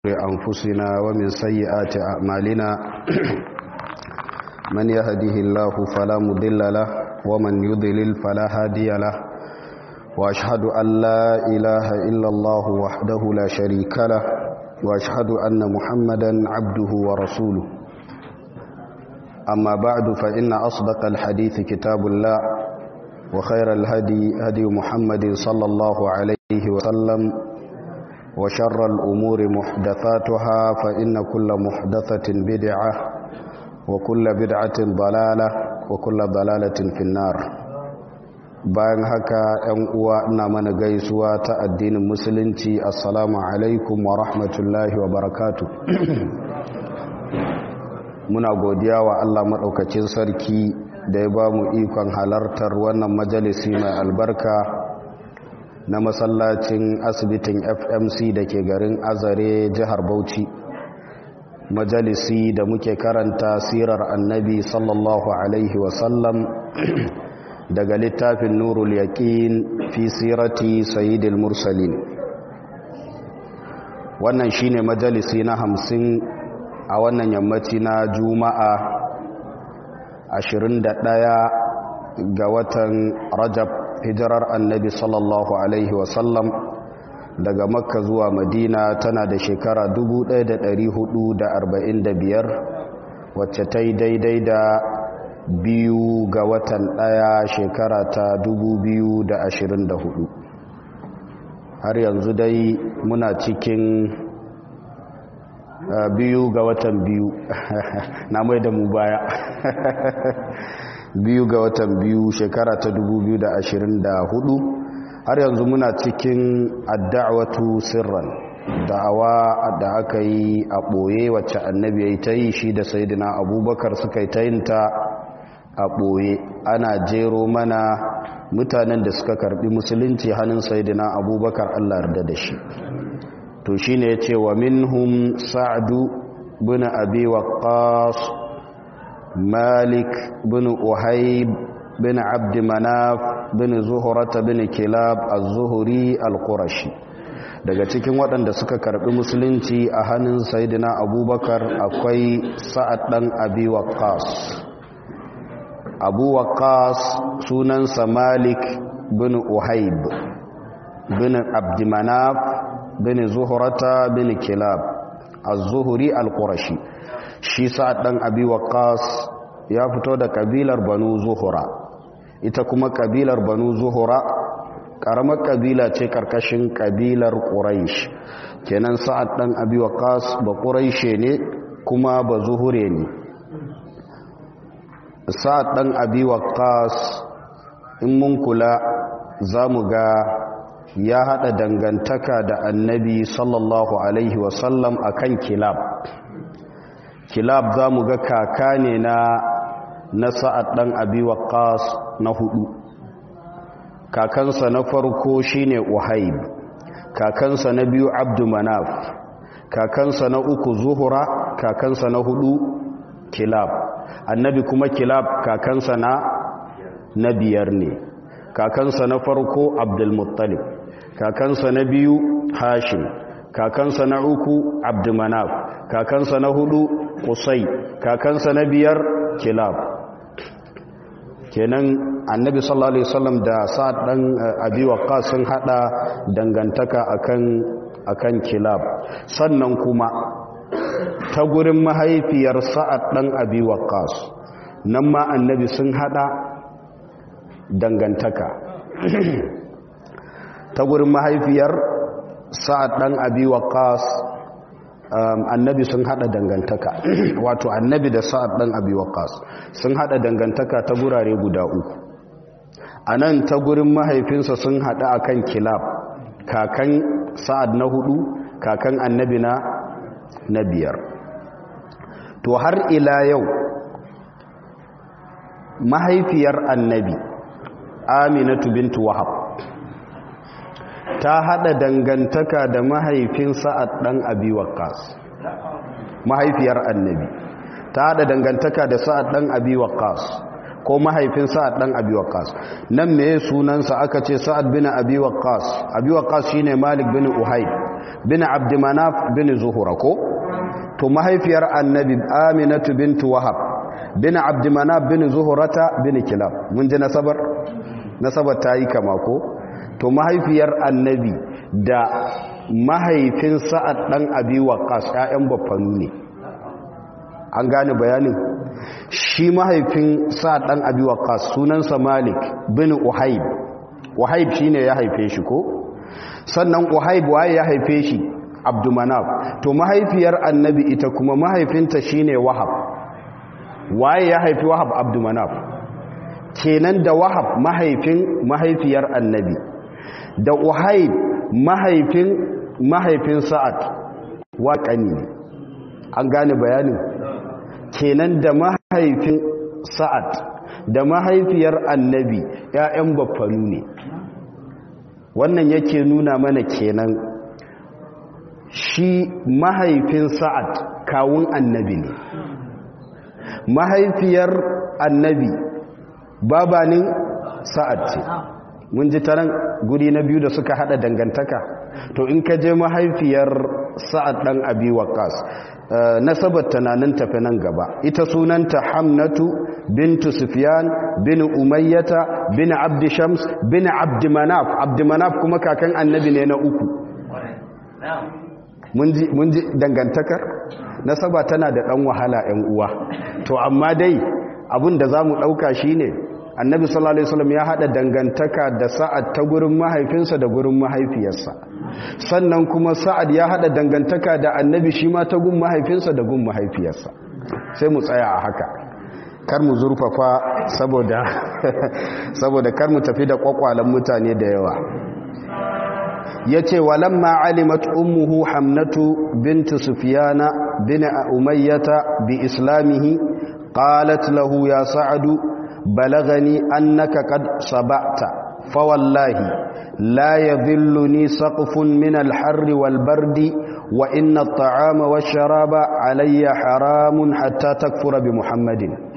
أنفسنا ومن سيئات أعمالنا من يهده الله فلا مضل له ومن يضلل فلا هادي له وأشهد أن لا إله إلا الله وحده لا شريك له وأشهد أن محمدا عبده ورسوله أما بعد فإن أصدق الحديث كتاب الله وخير الهدي هدي محمد صلى الله عليه وسلم وشر الأمور محدثاتها فإن كل محدثة بدعة وكل بدعة ضلالة وكل ضلالة في النار bayan haka ‘yan uwa ina mana gaisuwa ta addinin musulunci assalamu alaikum wa rahmatullahi wa barakatu muna godiya wa Allah maɗaukacin sarki da ya ba mu ikon halartar wannan majalisi mai albarka na masallacin asibitin fmc da ke garin azare jihar bauchi majalisi da muke karanta sirar annabi sallallahu alaihi wasallam daga littafin nurul yaqin fi sirati sayyidil mursalin wannan shine majalisi na hamsin a wannan yammaci na juma'a 21 ga watan rajab hijirar annabi sallallahu alaihi wasallam daga makka zuwa madina tana da shekara 1445 wacce ta yi daidai da biyu ga watan daya shekara ta 2024 har yanzu dai muna cikin biyu ga watan biyu na mai da mu baya biyu ga watan biyu shekara ta 2024 har yanzu muna cikin adda'watu sirran da'awa da aka yi a ɓoye wacce annabi ya yi ta yi shi da sayidina abubakar suka yi ta yin ta a ɓoye ana jero mana mutanen da suka karbi musulunci hannun sayidina abubakar allah yarda da shi to shi ne ya ce wa minhum sa'adu bin abi waqqas malik bin uhayb bin abd manaf bin zuhurata bin kilab az-zuhri al-qurashi daga cikin waɗanda suka karbi musulunci a hannun sayyidina abubakar akwai sa'ad dan abi waqqas abu waqqas sunansa malik bin uhayb bin abd manaf bin zuhurata bin kilab az-zuhri al-qurashi shi sa'ad dan abi waqqas ya fito da kabilar banu zuhura ita kuma kabilar banu zuhura karamar kabila ce karkashin kabilar quraish kenan sa'ad dan abi waqqas ba quraishe ne kuma ba zuhure ne sa'ad dan abi waqqas in mun kula zamu ga ya hada dangantaka da annabi sallallahu alaihi wasallam akan kilab kilab za mu ga kaka ne na na sa'ad ɗan abi waqqas na hudu kakansa na farko shine uhaib kakansa na biyu abdu manaf kakansa na uku zuhura kakansa na hudu kilab annabi kuma kilab kakansa na na biyar ne kakansa na farko abdulmuttalib kakansa na biyu hashim kakansa na uku abdumanaf kakansa na hudu kusai kakansa na biyar kilab kenan annabi sallallahu alaihi wasallam da sa'ad dan abi waqqas sun hada dangantaka akan akan kilab sannan kuma ta gurin mahaifiyar sa'ad dan abi waqqas nan ma annabi sun hada dangantaka ta gurin mahaifiyar sa'ad dan abi waqqas annabi sun hada dangantaka wato annabi da sa'ad dan abi waqas sun hada dangantaka ta gurare guda uku anan ta gurin mahaifinsa sun hada akan kilab kakan sa'ad na hudu kakan annabi na na biyar to har ila yau mahaifiyar annabi aminatu bintu wahab ta hada dangantaka da mahaifin sa'ad dan abi waqqas mahaifiyar annabi ta hada dangantaka da sa'ad dan abi waqqas ko mahaifin sa'ad dan abi waqqas nan me sunansa aka ce sa'ad bin abi waqqas abi waqqas shine malik bin uhayb bin abdumanaf bin zuhura ko to mahaifiyar annabi aminatu bintu wahab bin abdumanaf bin zuhurata bin kilab mun ji nasabar nasabar ta yi kama ko to mahaifiyar annabi da mahaifin sa'ad ɗan abi waƙas ‘ya'yan baffanu ne an gane bayanin shi mahaifin sa'ad ɗan abi waƙas sunansa malik bin uhaib uhaib shi ne ya haife shi ko sannan uhaib waye ya haife shi abdumanaf to mahaifiyar annabi ita kuma mahaifinta shi ne wahab waye ya haifi wahab abdumanaf kenan da wahab mahaifin mahaifiyar annabi da uhaib mahaifin mahaifin sa'ad waƙani ne an gane bayanin kenan da mahaifin sa'ad da mahaifiyar annabi ‘ya'yan baffanu ne wannan yake nuna mana kenan shi mahaifin sa'ad kawun annabi ne mahaifiyar annabi babanin sa'ad ce mun ji taron guri na biyu da suka hada dangantaka to in ka je mahaifiyar sa'ad dan abi waqas nasabar tunanin tafi nan gaba ita sunanta hamnatu bintu sufyan bin umayyata bin abd shams bin abd manaf abd manaf kuma kakan annabi ne na uku mun ji dangantakar nasaba tana da dan wahala yan uwa to amma dai abin da zamu dauka shine annabi sallallahu alaihi wasallam ya hada dangantaka da sa'ad ta gurin mahaifinsa da gurin mahaifiyarsa sannan kuma sa'ad ya hada dangantaka da annabi shi ma ta gun mahaifinsa da gun mahaifiyarsa sai mu tsaya a haka kar mu zurfafa saboda saboda kar mu tafi da kwakwalan mutane da yawa yace walamma alimat ummuhu hamnatu bint sufyana bin umayyata bi islamihi qalat lahu ya sa'adu بلغني أنك قد صبعت فوالله لا يذلني سقف من الحر والبرد وإن الطعام والشراب علي حرام حتى تكفر بمحمد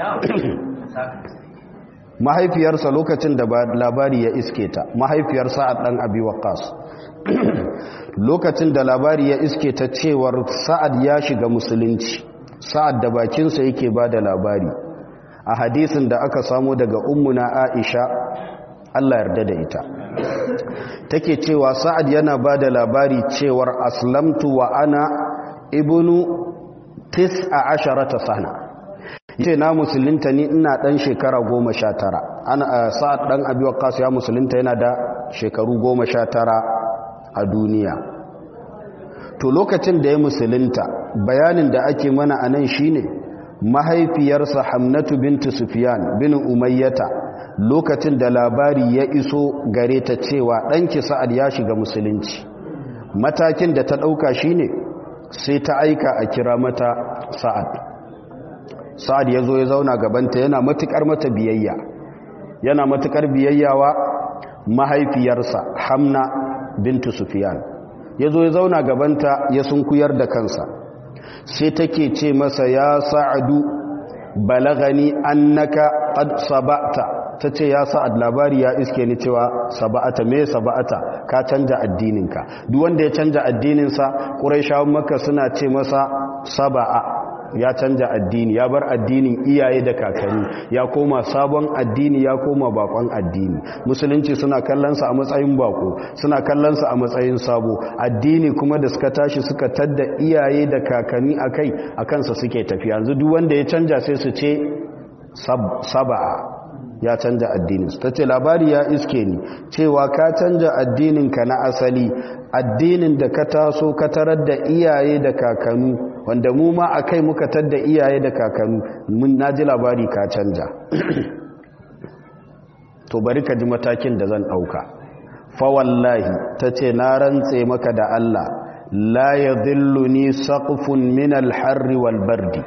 mahaifiyarsa lokacin da labari ya iske ta mahaifiyar sa'ad ɗan abi waqas lokacin da labari ya iske ta cewar sa'ad ya shiga musulunci sa'ad da bakinsa yake ba da labari a hadisin da aka samu daga ummuna aisha Allah yarda da ita take cewa sa'ad yana ba da labari cewar aslamtu wa ana ibnu tis'a asharata sana yace na musulunta ni ina dan shekara goma sha tara ana sa'ad dan abi waqqas ya musulunta yana da shekaru goma sha tara a duniya to lokacin da ya musulunta bayanin da ake mana anan shine mahaifiyarsa hamnatu bintu sufyan bin umayyata lokacin da labari ya iso gare ta cewa ɗanki sa'ad ya shiga musulunci matakin da ta ɗauka shine sai ta aika a kira mata sa'ad sa'ad ya zo ya zauna gabanta yana matuƙar mata biyayya yana matuƙar biyayyawa mahaifiyarsa hamna bintu sufyan ya zo ya zauna gabanta ya sunkuyar da kansa sai take ce masa ya sa'adu balagani annaka qad saba'ta tace ya sa'ad labari ya iske ni cewa saba'ata me saba'ata ka canja addininka duk wanda ya canja addininsa quraishawan makka suna ce masa saba'a ya canja addini ya bar addinin iyaye da kakanni ya koma sabon addini ya koma bakon addini musulunci suna kallonsa a matsayin bako suna kallonsa a matsayin sabo addini kuma da suka tashi suka tadda iyaye da kakanni akai a kansa suke tafi yanzu duk wanda ya canja sai su ce saba'a ya canja addinin ta ce labari ya iske ni cewa ka canja addininka na asali addinin da ka taso ka tarar da iyaye da kakanu wanda mu ma a kai muka tadda iyaye da kakanu mun na ji labari ka canja to bari ka ji matakin da zan ɗauka fawallahi ta ce na rantse maka da Allah la ya ni saƙufun min alharri wal bardi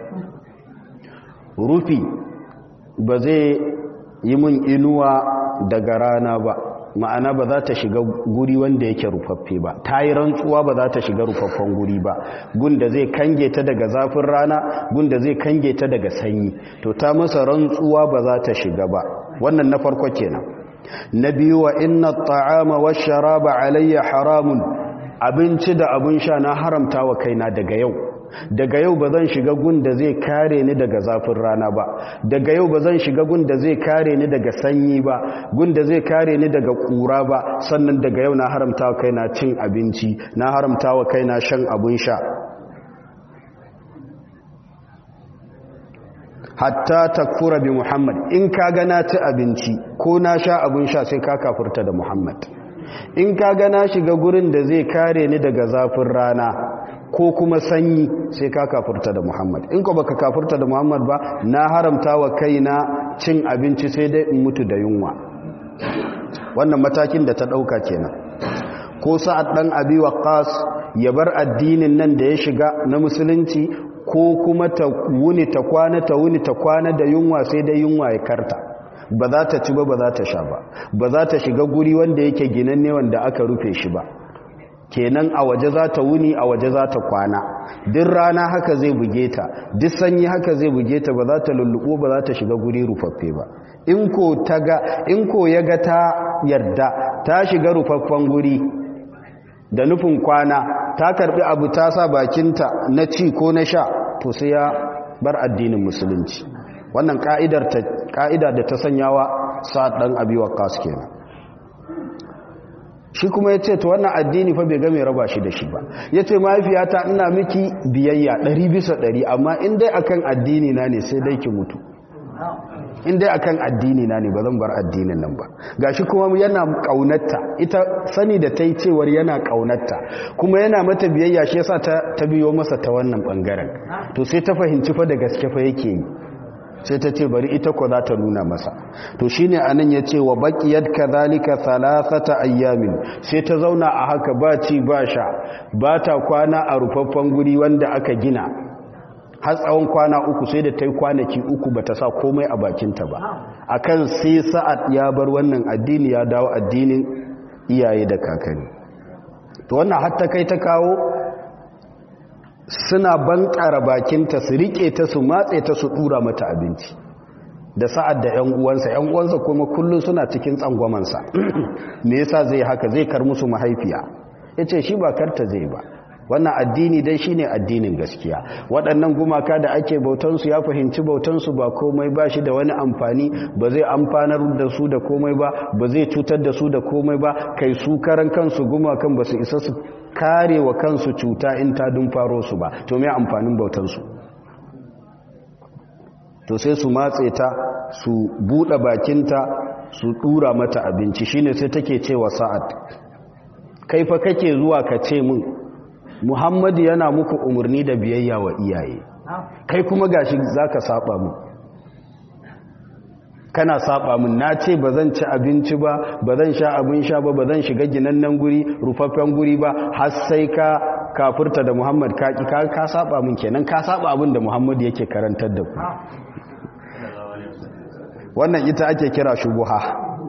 rufi ba zai yi mun inuwa daga rana ba ma'ana ba za ta shiga guri wanda yake rufaffe ba ta yi rantsuwa ba za ta shiga rufaffen guri ba gunda zai kange ta daga zafin rana gunda zai kange ta daga sanyi to ta masa rantsuwa ba za ta shiga ba wannan na farko kenan na biyu wa inna ta'ama wa sharaba alayya haramun abinci da abin sha na haramta wa kaina daga yau daga yau ba zan shiga gun da zai kare ni daga zafin rana ba daga yau ba zan shiga gun da zai kare ni daga sanyi ba gun da zai kare ni daga kura ba sannan daga yau na haramta wa kaina cin abinci na haramta wa kaina shan abin sha hatta takfura bi muhammad in ka ga na ci abinci ko na sha abin sha sai ka kafurta da muhammad in ka ga na shiga gurin da zai kare ni daga zafin rana ko kuma sanyi sai ka kafurta da muhammad in ko baka kafurta da muhammad ba na haramta wa kaina cin abinci sai dai in mutu da yunwa wannan matakin da ta dauka kenan ko sa'ad dan abi waqas ya bar addinin nan da ya shiga na musulunci ko kuma ta wuni ta kwana ta wuni ta kwana da yunwa sai da yunwa ya karta ba za ta ci ba ba za ta sha ba ba za ta shiga guri wanda yake ginanne wanda aka rufe shi ba kenan a waje za ta wuni a waje za ta kwana duk rana haka zai buge ta duk sanyi haka zai buge ta ba za ta lulluɓo ba za ta shiga guri rufaffe ba in ko ta ga in ko ya ga ta yarda ta shiga rufaffen guri da nufin kwana ta karbi abu ta sa bakinta na ci ko na sha to sai ya bar addinin musulunci wannan ka'idar ta ka'ida da ta sanyawa sa'ad dan abi waqas kenan shi kuma yace to wannan addini fa bai ga mai raba shi da shi ba yace mahaifiyata ina miki biyayya 100 bisa 100 amma in dai akan addini na ne sai dai ki mutu in dai akan addini na ne ba zan bar addinin nan ba gashi kuma yana kaunarta ita sani da ta yi cewar yana kaunarta kuma yana mata biyayya shi yasa ta, ta biyo masa ta wannan bangaren to sai ta fahimci fa da gaske fa yake yi sai ta ce bari ita ko za ta nuna masa to shine anan ya ce wa baqiyat kadhalika thalathata ayyamin sai ta zauna a haka ba ci ba sha ba ta kwana a rufaffen guri wanda aka gina har tsawon kwana uku sai da ta yi kwanaki uku ba ta sa komai a bakinta ba akan sai sa'ad ya bar wannan addini ya dawo addinin iyaye da kakanni to wannan hatta kai ta kawo suna bankara bakinta su rike ta su matse ta su dura mata abinci da sa'ad da 'yan uwansa 'yan uwansa kuma kullum suna cikin tsangwamansa me yasa zai haka zai kar musu mahaifiya yace shi ba karta zai ba wannan addini dai shine addinin gaskiya waɗannan gumaka da ake bautansu ya fahimci bautansu ba komai ba shi da wani amfani ba zai amfanar da su da komai ba ba zai cutar da su da komai ba kai su karan kansu gumakan ba su isa su kare wa kansu cuta in ta dun faro su ba to me amfanin bautansu to sai su matse ta su buɗe bakinta su ɗura mata abinci shine sai take cewa sa'ad kai fa kake zuwa ka ce min muhammadu yana muku umarni da biyayya wa iyaye kai kuma gashi zaka saba mu kana saba mun na ce ba zan ci abinci ba ba zan sha abin sha ba ba zan shiga ginannen guri rufaffen guri ba har sai ka kafurta da muhammad ka ka ka saba mun kenan ka saba abin da muhammad yake karantar da ku wannan ita ake kira shubuha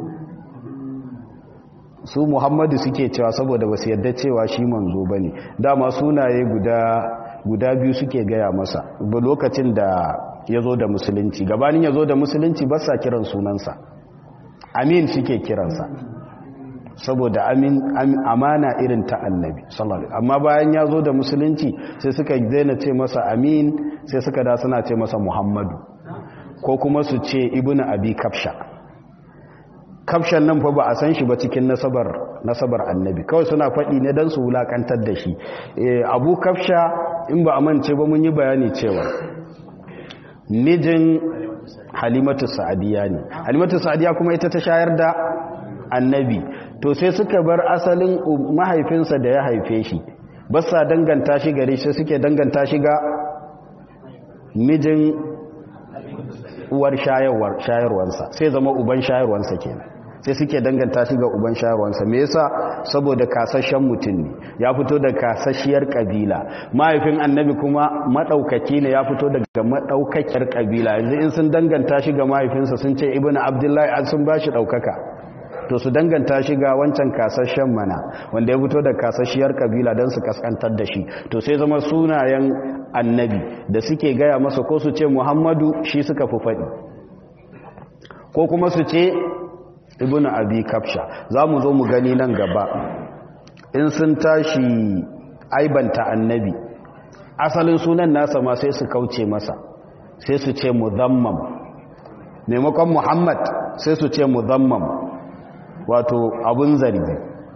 su muhammadu suke cewa saboda basu yadda cewa shi manzo bane dama sunaye guda guda biyu suke gaya masa ba lokacin da ya zo da musulunci gabanin ya zo da musulunci ba sa kiran sunansa amin suke kiransa saboda amin amana irin ta annabi sallallahu amma bayan ya zo da musulunci sai suka daina ce masa amin sai suka da suna ce masa muhammadu ko kuma su ce ibnu abi kafsha kafshan nan fa ba a san shi ba cikin nasabar nasabar annabi kawai suna faɗi ne don su wulakantar da shi abu kafsha in ba a mance ba mun yi bayani cewa mijin halimatu sa'adiya ne halimatu sa'adiya kuma ita ta shayar da annabi to sai suka bar asalin mahaifinsa da ya haife shi ba sa danganta shi gare shi suke danganta shi ga mijin uwar shayarwarsa sai zama uban shayarwarsa kenan sai suke danganta shi ga uban shayarwarsa me yasa saboda kasashen mutum ne ya fito da kasashiyar kabila mahaifin annabi kuma madaukaki ne ya fito daga madaukakiyar kabila yanzu in sun danganta shi ga mahaifinsa sun ce ibnu abdullahi an sun bashi daukaka to su danganta shi ga wancan kasashen mana wanda ya fito da kasashiyar kabila don su kaskantar da shi to sai zama sunayen annabi da suke gaya masa ko su ce muhammadu shi suka fi faɗi ko kuma su ce ibn abi kafsha za mu zo mu gani nan gaba in sun tashi aibanta annabi asalin sunan nasa ma sai su kauce masa sai su ce muzammam maimakon muhammad sai su ce muzammam wato abun zargi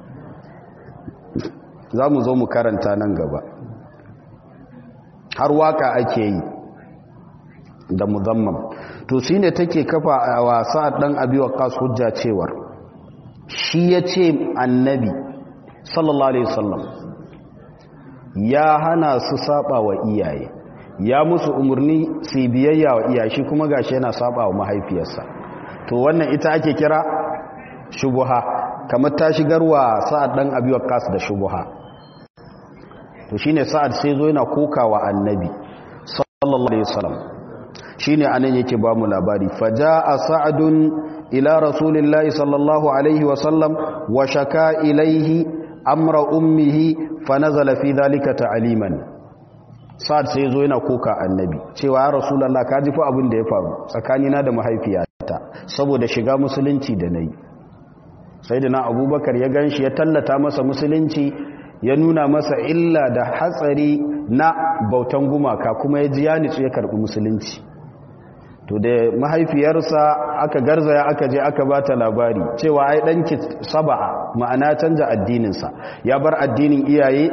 za mu zo mu karanta nan gaba har waka ake yi da muzammam to shi ne take kafa a wasa ɗan abiwa kasu hujja cewar shi ya ce annabi sallallahu alaihi wasallam ya hana su saba wa iyaye ya musu umarni su biyayya wa iyaye shi kuma gashi yana saba wa mahaifiyarsa to wannan ita ake kira shubuha kamar ta shigarwa sa'ad dan abi waqqas da shubuha to shine sa'ad sai zo yana kokawa annabi sallallahu alaihi wasallam shine anan yake ba mu labari faja'a sa'adun ila rasulillahi sallallahu alaihi wasallam wa shaka ilaihi amra ummihi fa nazala fi dhalika ta'liman sa'ad sai zo yana koka annabi cewa ya rasulullah ka ji fa abin da ya faru tsakanina da mahaifiyata saboda shiga musulunci da nayi sayyidina abubakar ya ganshi ya tallata masa musulunci ya nuna masa illa da hatsari na bautan gumaka kuma ya ji ya nitsu ya karbi musulunci to da mahaifiyarsa aka garzaya aka je aka ba ta labari cewa ai danki saba'a ma'ana canja addininsa ya bar addinin iyaye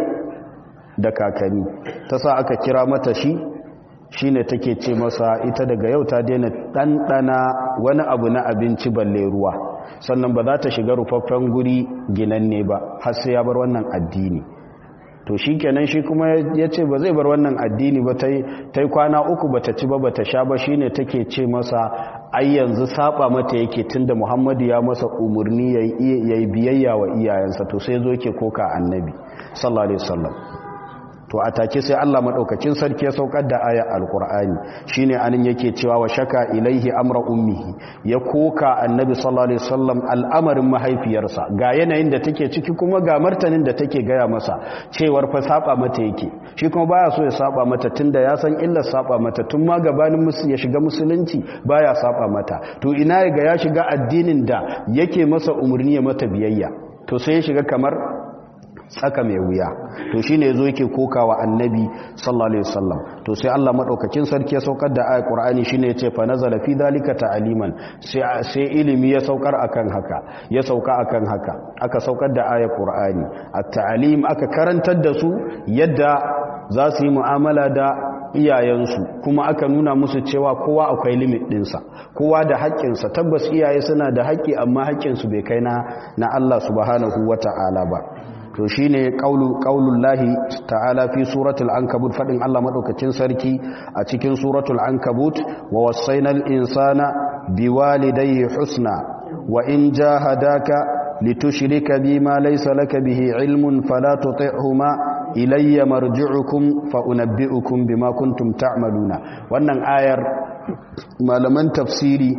da kakanni ta sa aka kira mata shi shine take ce masa ita daga yau ta daina ɗanɗana wani abu na abinci balle ruwa sannan ba za ta shiga rufaffen guri ginanne ba har sai ya bar wannan addini to shi kenan shi kuma ya ce ba zai bar wannan addini ba ta yi kwana uku ba ta ci ba ba ta sha ba shi ne take ce masa ai yanzu saba mata yake tun da muhammadu ya masa umarni ya yi biyayya wa iyayensa to sai zo ke koka annabi sallallahu alaihi wasallam to a take sai Allah madaukakin sarki ya saukar da ayar alqur'ani shine anin yake cewa wa shaka ilaihi amra ummihi ya koka annabi sallallahu alaihi wasallam al'amarin mahaifiyarsa ga yanayin da take ciki kuma ga martanin da take gaya masa cewar fa saba mata yake shi kuma baya so ya saba mata tunda ya san illar saba mata tun ma gabanin musu ya shiga musulunci baya saba mata to ina ga ya shiga addinin da yake masa umurni ya mata biyayya to sai ya shiga kamar tsaka mai wuya to shine yazo yake kokawa annabi sallallahu alaihi wasallam to sai Allah madaukakin sarki ya saukar da ayat Qur'ani shine yace fa nazala fi dalika ta'liman sai sai ilimi ya saukar akan haka ya sauka akan haka aka saukar da ayat Qur'ani at-ta'lim aka karantar da su yadda za su yi mu'amala da iyayensu kuma aka nuna musu cewa kowa akwai limit ɗinsa kowa da haƙƙinsa tabbas iyaye suna da haƙƙi amma haƙƙinsu bai kai na na Allah subhanahu wata'ala ba to shine qaulu qaulullahi ta'ala fi suratul ankabut fadin Allah madaukakin sarki a cikin suratul ankabut wa wasainal insana biwalidayhi husna wa in jahadaka litushrika bima laysa laka bihi ilmun fala tuti'huma ilayya marji'ukum fa unabbi'ukum bima kuntum ta'maluna wannan ayar malaman tafsiri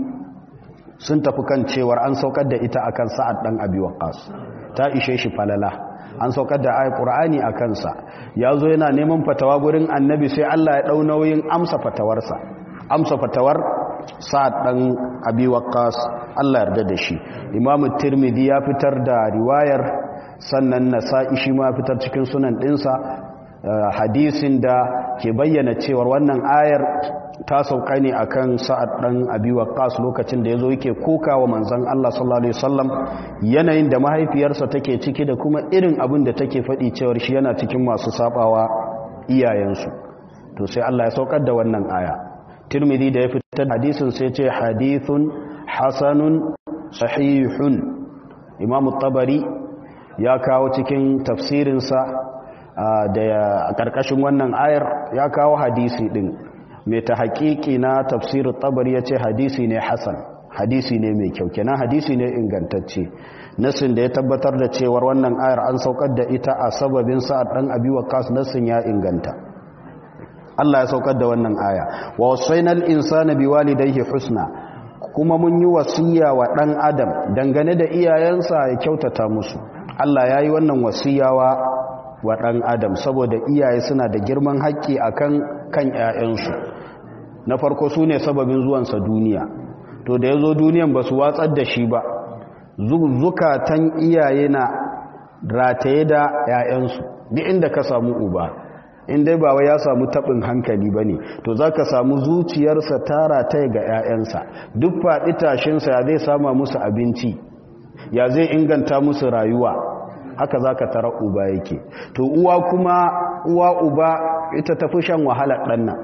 sun tafi kan cewar an saukar da ita akan sa'ad dan abi waqas ta ishe shi falala an saukar da ayat qur'ani a kansa ya zo yana neman fatawa gurin annabi sai Allah ya dau nauyin amsa fatawarsa amsa fatawar sa'ad dan abi waqqas Allah yarda da shi imamu tirmidhi ya fitar da riwayar sannan nasa'i shi ma fitar cikin sunan dinsa hadisin da ke bayyana cewar wannan ayar ta sauka ne akan sa'ad dan abi waqqas lokacin da yazo yake kokawa manzon Allah sallallahu alaihi wasallam yanayin da mahaifiyarsa take ciki da kuma irin abin da take faɗi cewar shi yana cikin masu sabawa iyayensu to sai Allah ya saukar da wannan aya Tirmidhi da ya fitar hadisin sai ce hadithun hasanun sahihun Imam tabari ya kawo cikin tafsirinsa da a ƙarƙashin wannan ayar ya kawo hadisi ɗin mai ta haƙiƙi na tafsirin tabari ya ce hadisi ne hasan hadisi ne mai kyau kenan hadisi ne ingantacce nasin da ya tabbatar da cewar wannan ayar an saukar da ita a sababin sa'ad ɗan abi waqas nasin ya inganta Allah ya saukar da wannan aya wa wasainal insana biwalidayhi husna kuma mun yi wasiya wa ɗan adam dangane da iyayensa ya kyautata musu Allah ya yi wannan wasiyawa wa ɗan adam saboda iyaye suna da girman haƙƙi a kan kan ‘ya'yansu na farko su ne sababin zuwansa duniya to da ya zo duniyan ba su watsar da shi ba zukatan iyaye na rataye da 'ya'yansu duk inda ka samu uba in dai ba wai ya samu taɓin hankali ba ne to za ka samu zuciyarsa ta rataye ga 'ya'yansa duk faɗi tashinsa ya zai sama musu abinci ya zai inganta musu rayuwa haka za ka tara uba yake to uwa kuma uwa uba ita tafi shan wahalar ɗannan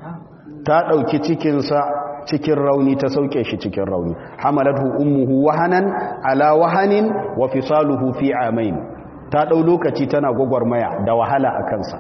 ta ɗauki cikinsa cikin rauni ta sauke shi cikin rauni hamalathu ummuhu wahanan ala wahanin wa fisaluhu fi amain ta ɗau lokaci tana gwagwarmaya da wahala a kansa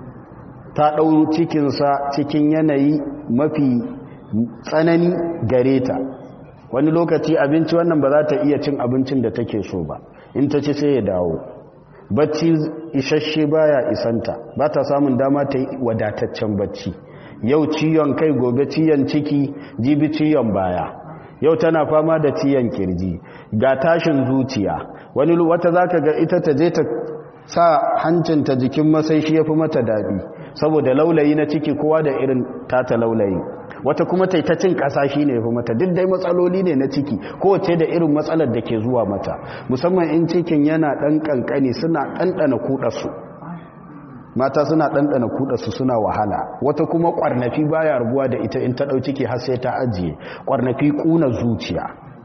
ta ɗau cikinsa cikin yanayi mafi tsanani gare ta wani lokaci abinci wannan ba za ta iya cin abincin da take so ba in ta ci sai ya dawo bacci isasshe baya isanta ba ta samun dama ta yi wadataccen bacci yau ciyon kai gobe ciyon ciki jibi ciyon baya yau tana fama da ciyon kirji ga tashin zuciya wani wata zaka ga ita ta je ta sa hancinta jikin masai shi yafi mata daɗi saboda laulayi na ciki kowa da irin tata laulayi wata kuma ta ta cin ƙasa shi ne yafi mata duk dai matsaloli ne na ciki kowace da irin matsalar da ke zuwa mata musamman in cikin yana ɗan ƙanƙani suna ɗanɗana kuɗarsu mata suna ɗanɗana kuɗarsu suna wahala wata kuma ƙwarnafi baya rabuwa da ita in ta ɗau ciki har sai ta ajiye ƙwarnafi ƙuna zuciya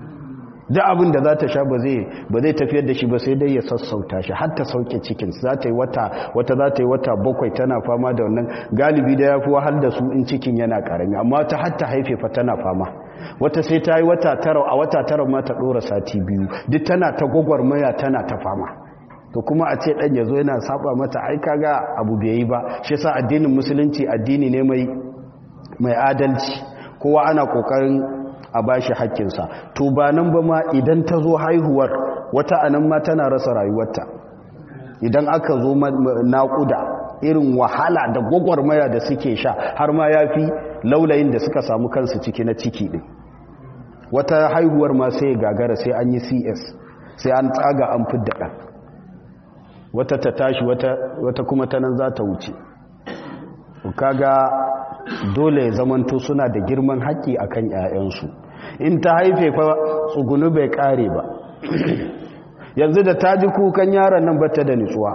duk abin da za ta sha ba zai tafiyar da shi ba sai dai ya sassauta shi har ta sauke cikin za ta yi wata wata za ta yi wata bakwai tana fama da wannan galibi da ya fi wahal da su in cikin yana karami amma ta har ta haife fa tana fama wata sai ta yi wata tara a wata tara ma ta ɗora sati biyu duk tana ta gwagwarmaya tana ta fama to kuma a ce ɗan ya zo yana saba mata ai kaga abu bai yi ba shi yasa addinin musulunci addini ne mai mai adalci kowa ana kokarin a bashi haƙƙinsa to ba nan ba ma idan ta zo haihuwar wata anan ma tana rasa rayuwarta idan aka zo naƙuda irin wahala da gwagwarmaya da suke sha har ma ya fi laulayin da suka samu kansu ciki na ciki ɗin wata haihuwar ma sai gagara sai an yi cs sai an tsaga an fidda ɗan wata ta tashi wata kuma ta nan za ta wuce kaga dole zamanto suna da girman haƙƙi a kan ‘ya'yansu in ta haife fa tsugunu bai ƙare ba yanzu da ta ji kukan yaron nan bata da nutsuwa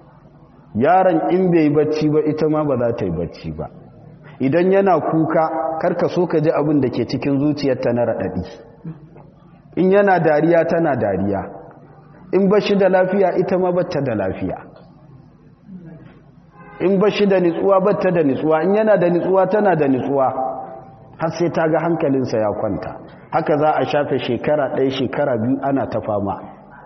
yaron in bai yi bacci ba ita ma ba za ta yi bacci ba idan yana kuka karka so ka ji abin da ke cikin zuciyarta na raɗaɗi in yana dariya tana dariya in ba shi da lafiya ita ma bata da lafiya in ba shi da nitsuwa batta da nitsuwa in yana da nitsuwa tana da nitsuwa har sai ta ga hankalinsa ya kwanta haka za a shafe shekara ɗaya shekara biyu ana ta fama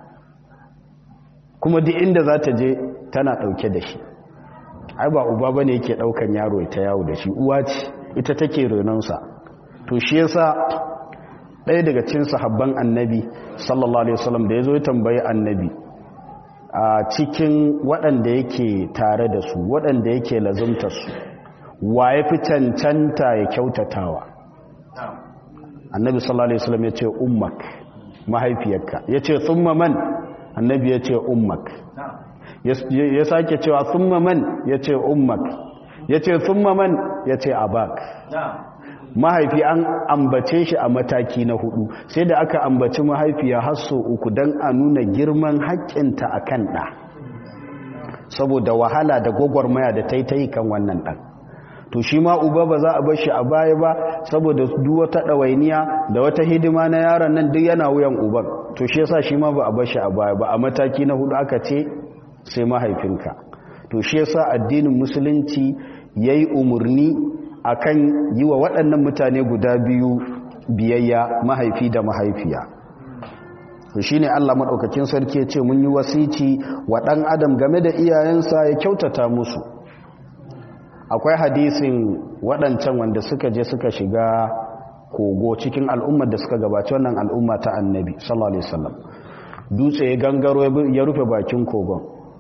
kuma duk inda za ta je tana ɗauke da shi ai ba uba ba ne yake ɗaukan yaro ta yawo da shi uwa ce ita take renonsa to shi yasa ɗaya daga cin sahabban annabi sallallahu alaihi wasallam da ya zo ya tambayi annabi a cikin waɗanda yake tare da su waɗanda yake lazumta su wa ya fi cancanta ya kyautatawa annabi sallallahu alaihi wasallam ya ce ummak mahaifiyarka ya ce thumma man annabi ya ce ummak ya sake cewa thumma man ya ce ummak ya ce thumma man ya ce abak mahaifi an ambace shi a mataki na hudu sai da aka ambaci mahaifiya har so uku don a nuna girman haƙƙinta a kan ɗa saboda wahala da gwagwarmaya da ta yi kan wannan ɗan to shi ma uba ba za a bar shi a baya ba saboda duk wata ɗawainiya da wata hidima na yaron nan duk yana wuyan uban to shi yasa shi ma ba a bar shi a baya ba a mataki na hudu aka ce sai mahaifinka to shi yasa addinin musulunci yayi umurni akan yi wa waɗannan mutane guda biyu biyayya mahaifi da mahaifiya shi ne Allah maɗaukakin sarki ya ce mun yi wasici wa ɗan adam game da iyayensa ya kyautata musu akwai hadisin waɗancan wanda suka je suka shiga kogo cikin al'ummar da suka gabaci wannan al'umma ta annabi sallallahu alaihi wasallam dutse ya gangaro ya rufe bakin kogon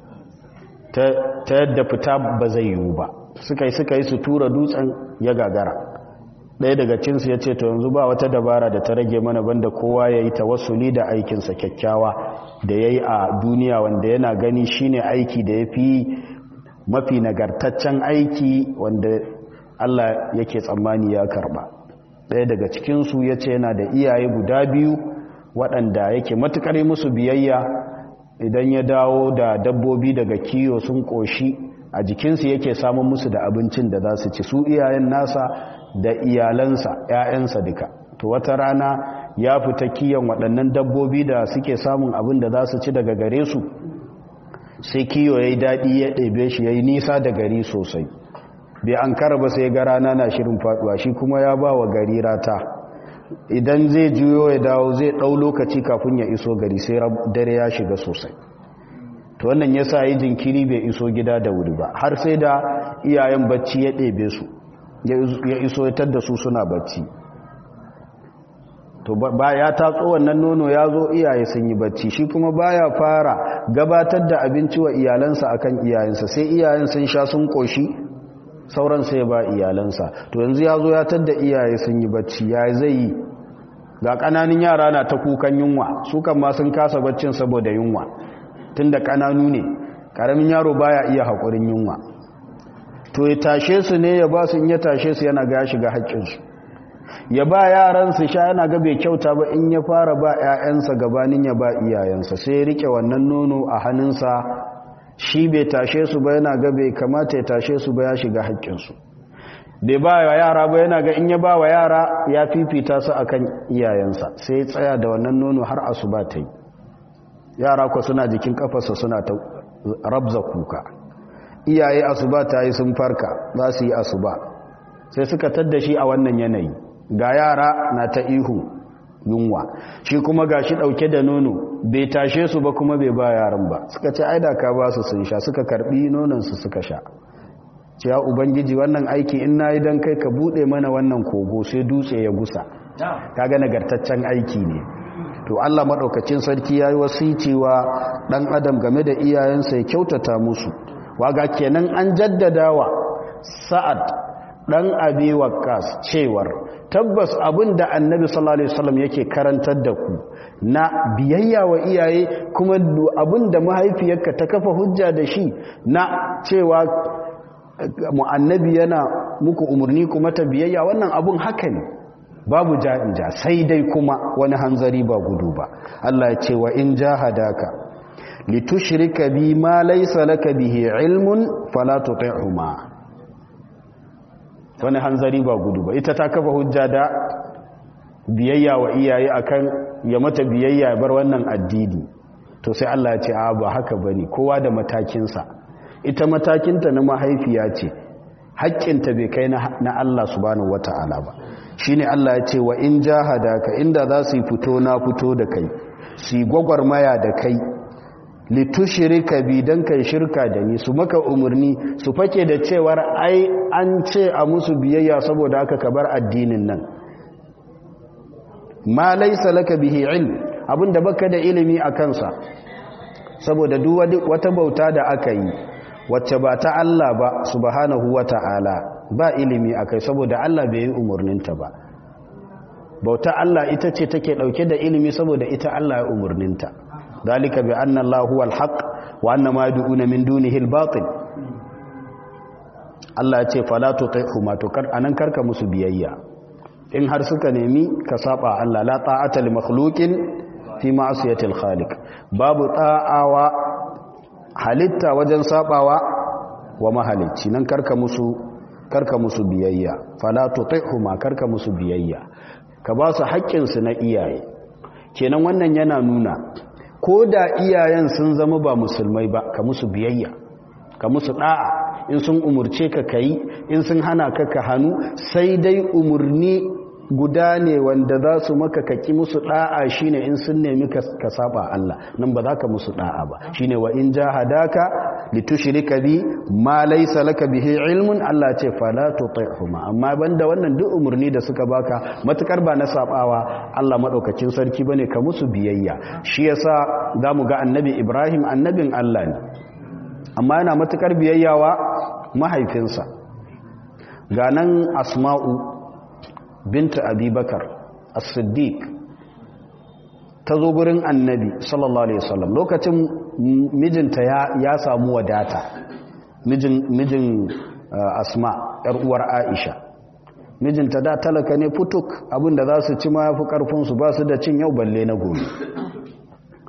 ta yadda fita ba zai yiwu ba suka yi suka yi su tura dutsen ya gagara ɗaya daga cinsu ya ce to yanzu ba wata dabara da ta rage mana banda kowa ya yi tawassuli da aikinsa kyakkyawa da ya yi a duniya wanda yana gani shine aiki da ya fi mafi nagartaccen aiki wanda Allah yake tsammani ya karba ɗaya daga cikinsu ya ce yana da iyaye guda biyu waɗanda yake matuƙar musu biyayya idan ya dawo da dabbobi daga kiyo sun koshi a jikinsu yake samun musu da abincin da za su ci su iyayen nasa da iyalansa 'ya'yansa duka to wata rana ya fita kiyon waɗannan dabbobi da suke samun abin da za su ci daga gare su sai kiyo ya yi daɗi ya ɗebe shi ya yi nisa da gari sosai bai an ba sai ga rana na shirin faɗuwa shi kuma ya ba wa gari rata idan zai juyo ya dawo zai ɗau lokaci kafin ya iso gari sai dare ya shiga sosai to wannan ya sa yi jinkiri bai iso gida da wuri ba har sai da iyayen bacci ya ɗebe su ya iso ya da su suna bacci to ba ya tatso wannan nono ya zo iyaye sun yi bacci shi kuma baya fara gabatar da abinci wa iyalansa akan iyayensa sai iyayen sun sha sun koshi sauran sai ba iyalansa to yanzu ya zo ya tadda iyaye sun yi bacci ya zai yi ga ƙananin yara na ta kukan yunwa su kan ma sun kasa baccin saboda yunwa tun da ƙananu ne ƙaramin yaro baya iya haƙurin yunwa to ya tashe su ne ya ba su in ya tashe su yana ga shiga haƙƙinsu ya ba yaran su sha yana ga bai kyauta ba in ya fara ba 'ya'yansa gabanin ya ba iyayensa sai ya rike wannan nono a hannunsa shi bai tashe su ba yana ga bai kamata ya tashe su ba ya shiga haƙƙinsu bai ba wa yara ba yana ga in ya ba wa yara ya fifita su akan iyayensa sai ya tsaya da wannan nono har asuba ta yi yara ku suna jikin kafarsa suna ta rabza kuka iyaye asuba ta yi sun farka za su yi asuba sai suka tadda shi a wannan yanayi ga yara na ta ihu yunwa shi kuma ga shi ɗauke da nono bai tashe su ba kuma bai ba yaran ba suka ce aida ka ba su sun sha suka karbi nonansu suka sha ce ya ubangiji wannan aiki in na yi don kai ka buɗe mana wannan kogo sai dutse ya gusa ka ga nagartaccen aiki ne to allah maɗaukacin sarki ya yi wasicewa ɗan adam game da iyayensa ya kyautata musu waga kenan an jaddadawa sa'ad ɗan abi waqqas cewar tabbas abin da annabi sallallahu alaihi wasallam yake karantar da ku na biyayya wa iyaye kuma abin da mahaifiyarka ta kafa hujja da shi na cewa mu annabi yana muku umarni kuma ta biyayya wannan abun haka ne babu ja'inja sai dai kuma wani hanzari ba gudu ba Allah ya ce wa in jahadaka litushrika bi ma laysa laka bihi ilmun fala tuti'huma wani hanzari ba gudu ba ita ta kafa hujja da biyayya wa iyaye akan ya mata biyayya bar wannan addini to sai Allah ya ce a ba haka bane kowa da matakinsa ita matakinta na mahaifiya ce haƙƙinta bai kai na Allah subhanahu wata'ala ba shine Allah ya ce wa in jahadaka inda za su yi fito na fito da kai su yi gwagwarmaya da kai litushrika bi dan kai shirka da ni su maka umarni su fake da cewar ai an ce a musu biyayya saboda haka ka bar addinin nan ma laysa laka bihi ilm abinda baka da ilimi a kansa saboda duk wata bauta da aka yi wacce ba ta Allah ba subhanahu wata'ala ba ilimi akai saboda Allah bai yi umarninta ba bauta Allah ita ce take dauke da ilimi saboda ita Allah ya umarninta dalika bi anna Allah huwa al-haq wa anna ma yad'una min dunihi al-batil Allah ya ce fala tuti'huma to kar anan karka musu biyayya in har suka nemi ka saba Allah la ta'ata li makhluqin fi ma'siyati al-khaliq babu ta'awa halitta wajen sabawa wa mahalicci nan karka musu karka musu biyayya fala tuti'huma karka musu biyayya ka ba su haƙƙin su na iyaye kenan wannan yana nuna ko da iyayen sun zama ba musulmai ba ka musu biyayya ka musu da'a in sun umurce ka kai in sun hana ka ka hannu sai dai umurni guda ne wanda za su maka kaki musu da'a shine in sun nemi ka saba Allah nan ba za ka musu da'a ba shine wa in jahadaka litushrika bi ma laysa laka bihi ilmun Allah ce fala tuti'huma amma banda wannan duk umurni da suka baka matukar ba na sabawa Allah madaukakin sarki bane ka musu biyayya shi yasa zamu ga annabi Ibrahim annabin Allah ne amma yana matukar biyayyawa mahaifinsa ga nan asma'u binta abubakar as-siddiq ta zo gurin annabi sallallahu alaihi wasallam lokacin mijinta ya, ya samu wadata mijin, mijin uh, asma yar uwar aisha mijinta da talaka ne futuk abinda za su ci ma fi karfinsu ba su da cin yau balle na gobe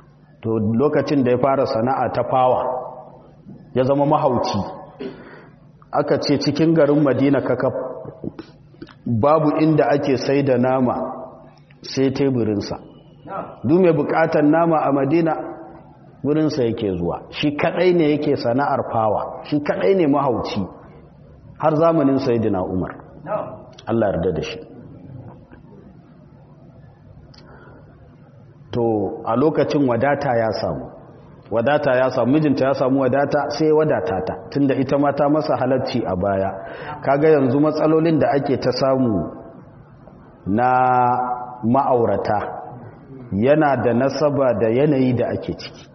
to lokacin da ya fara sana'a ta fawa ya zama mahauci aka ce cikin garin madina kaka babu inda ake sai da nama sai teburinsa duk mai bukatan nama a madina wurinsa yake zuwa shi kadai ne yake sana'ar fawa shi kadai ne mahauci har zamanin sayidina umar Allah yarda da shi to a lokacin wadata ya samu wadata ya samu mijinta ya samu wadata sai wadata ta tunda ita ma ta masa halarci a baya kaga yanzu matsalolin da ake ta samu na ma'aurata yana da nasaba da yanayi da ake ciki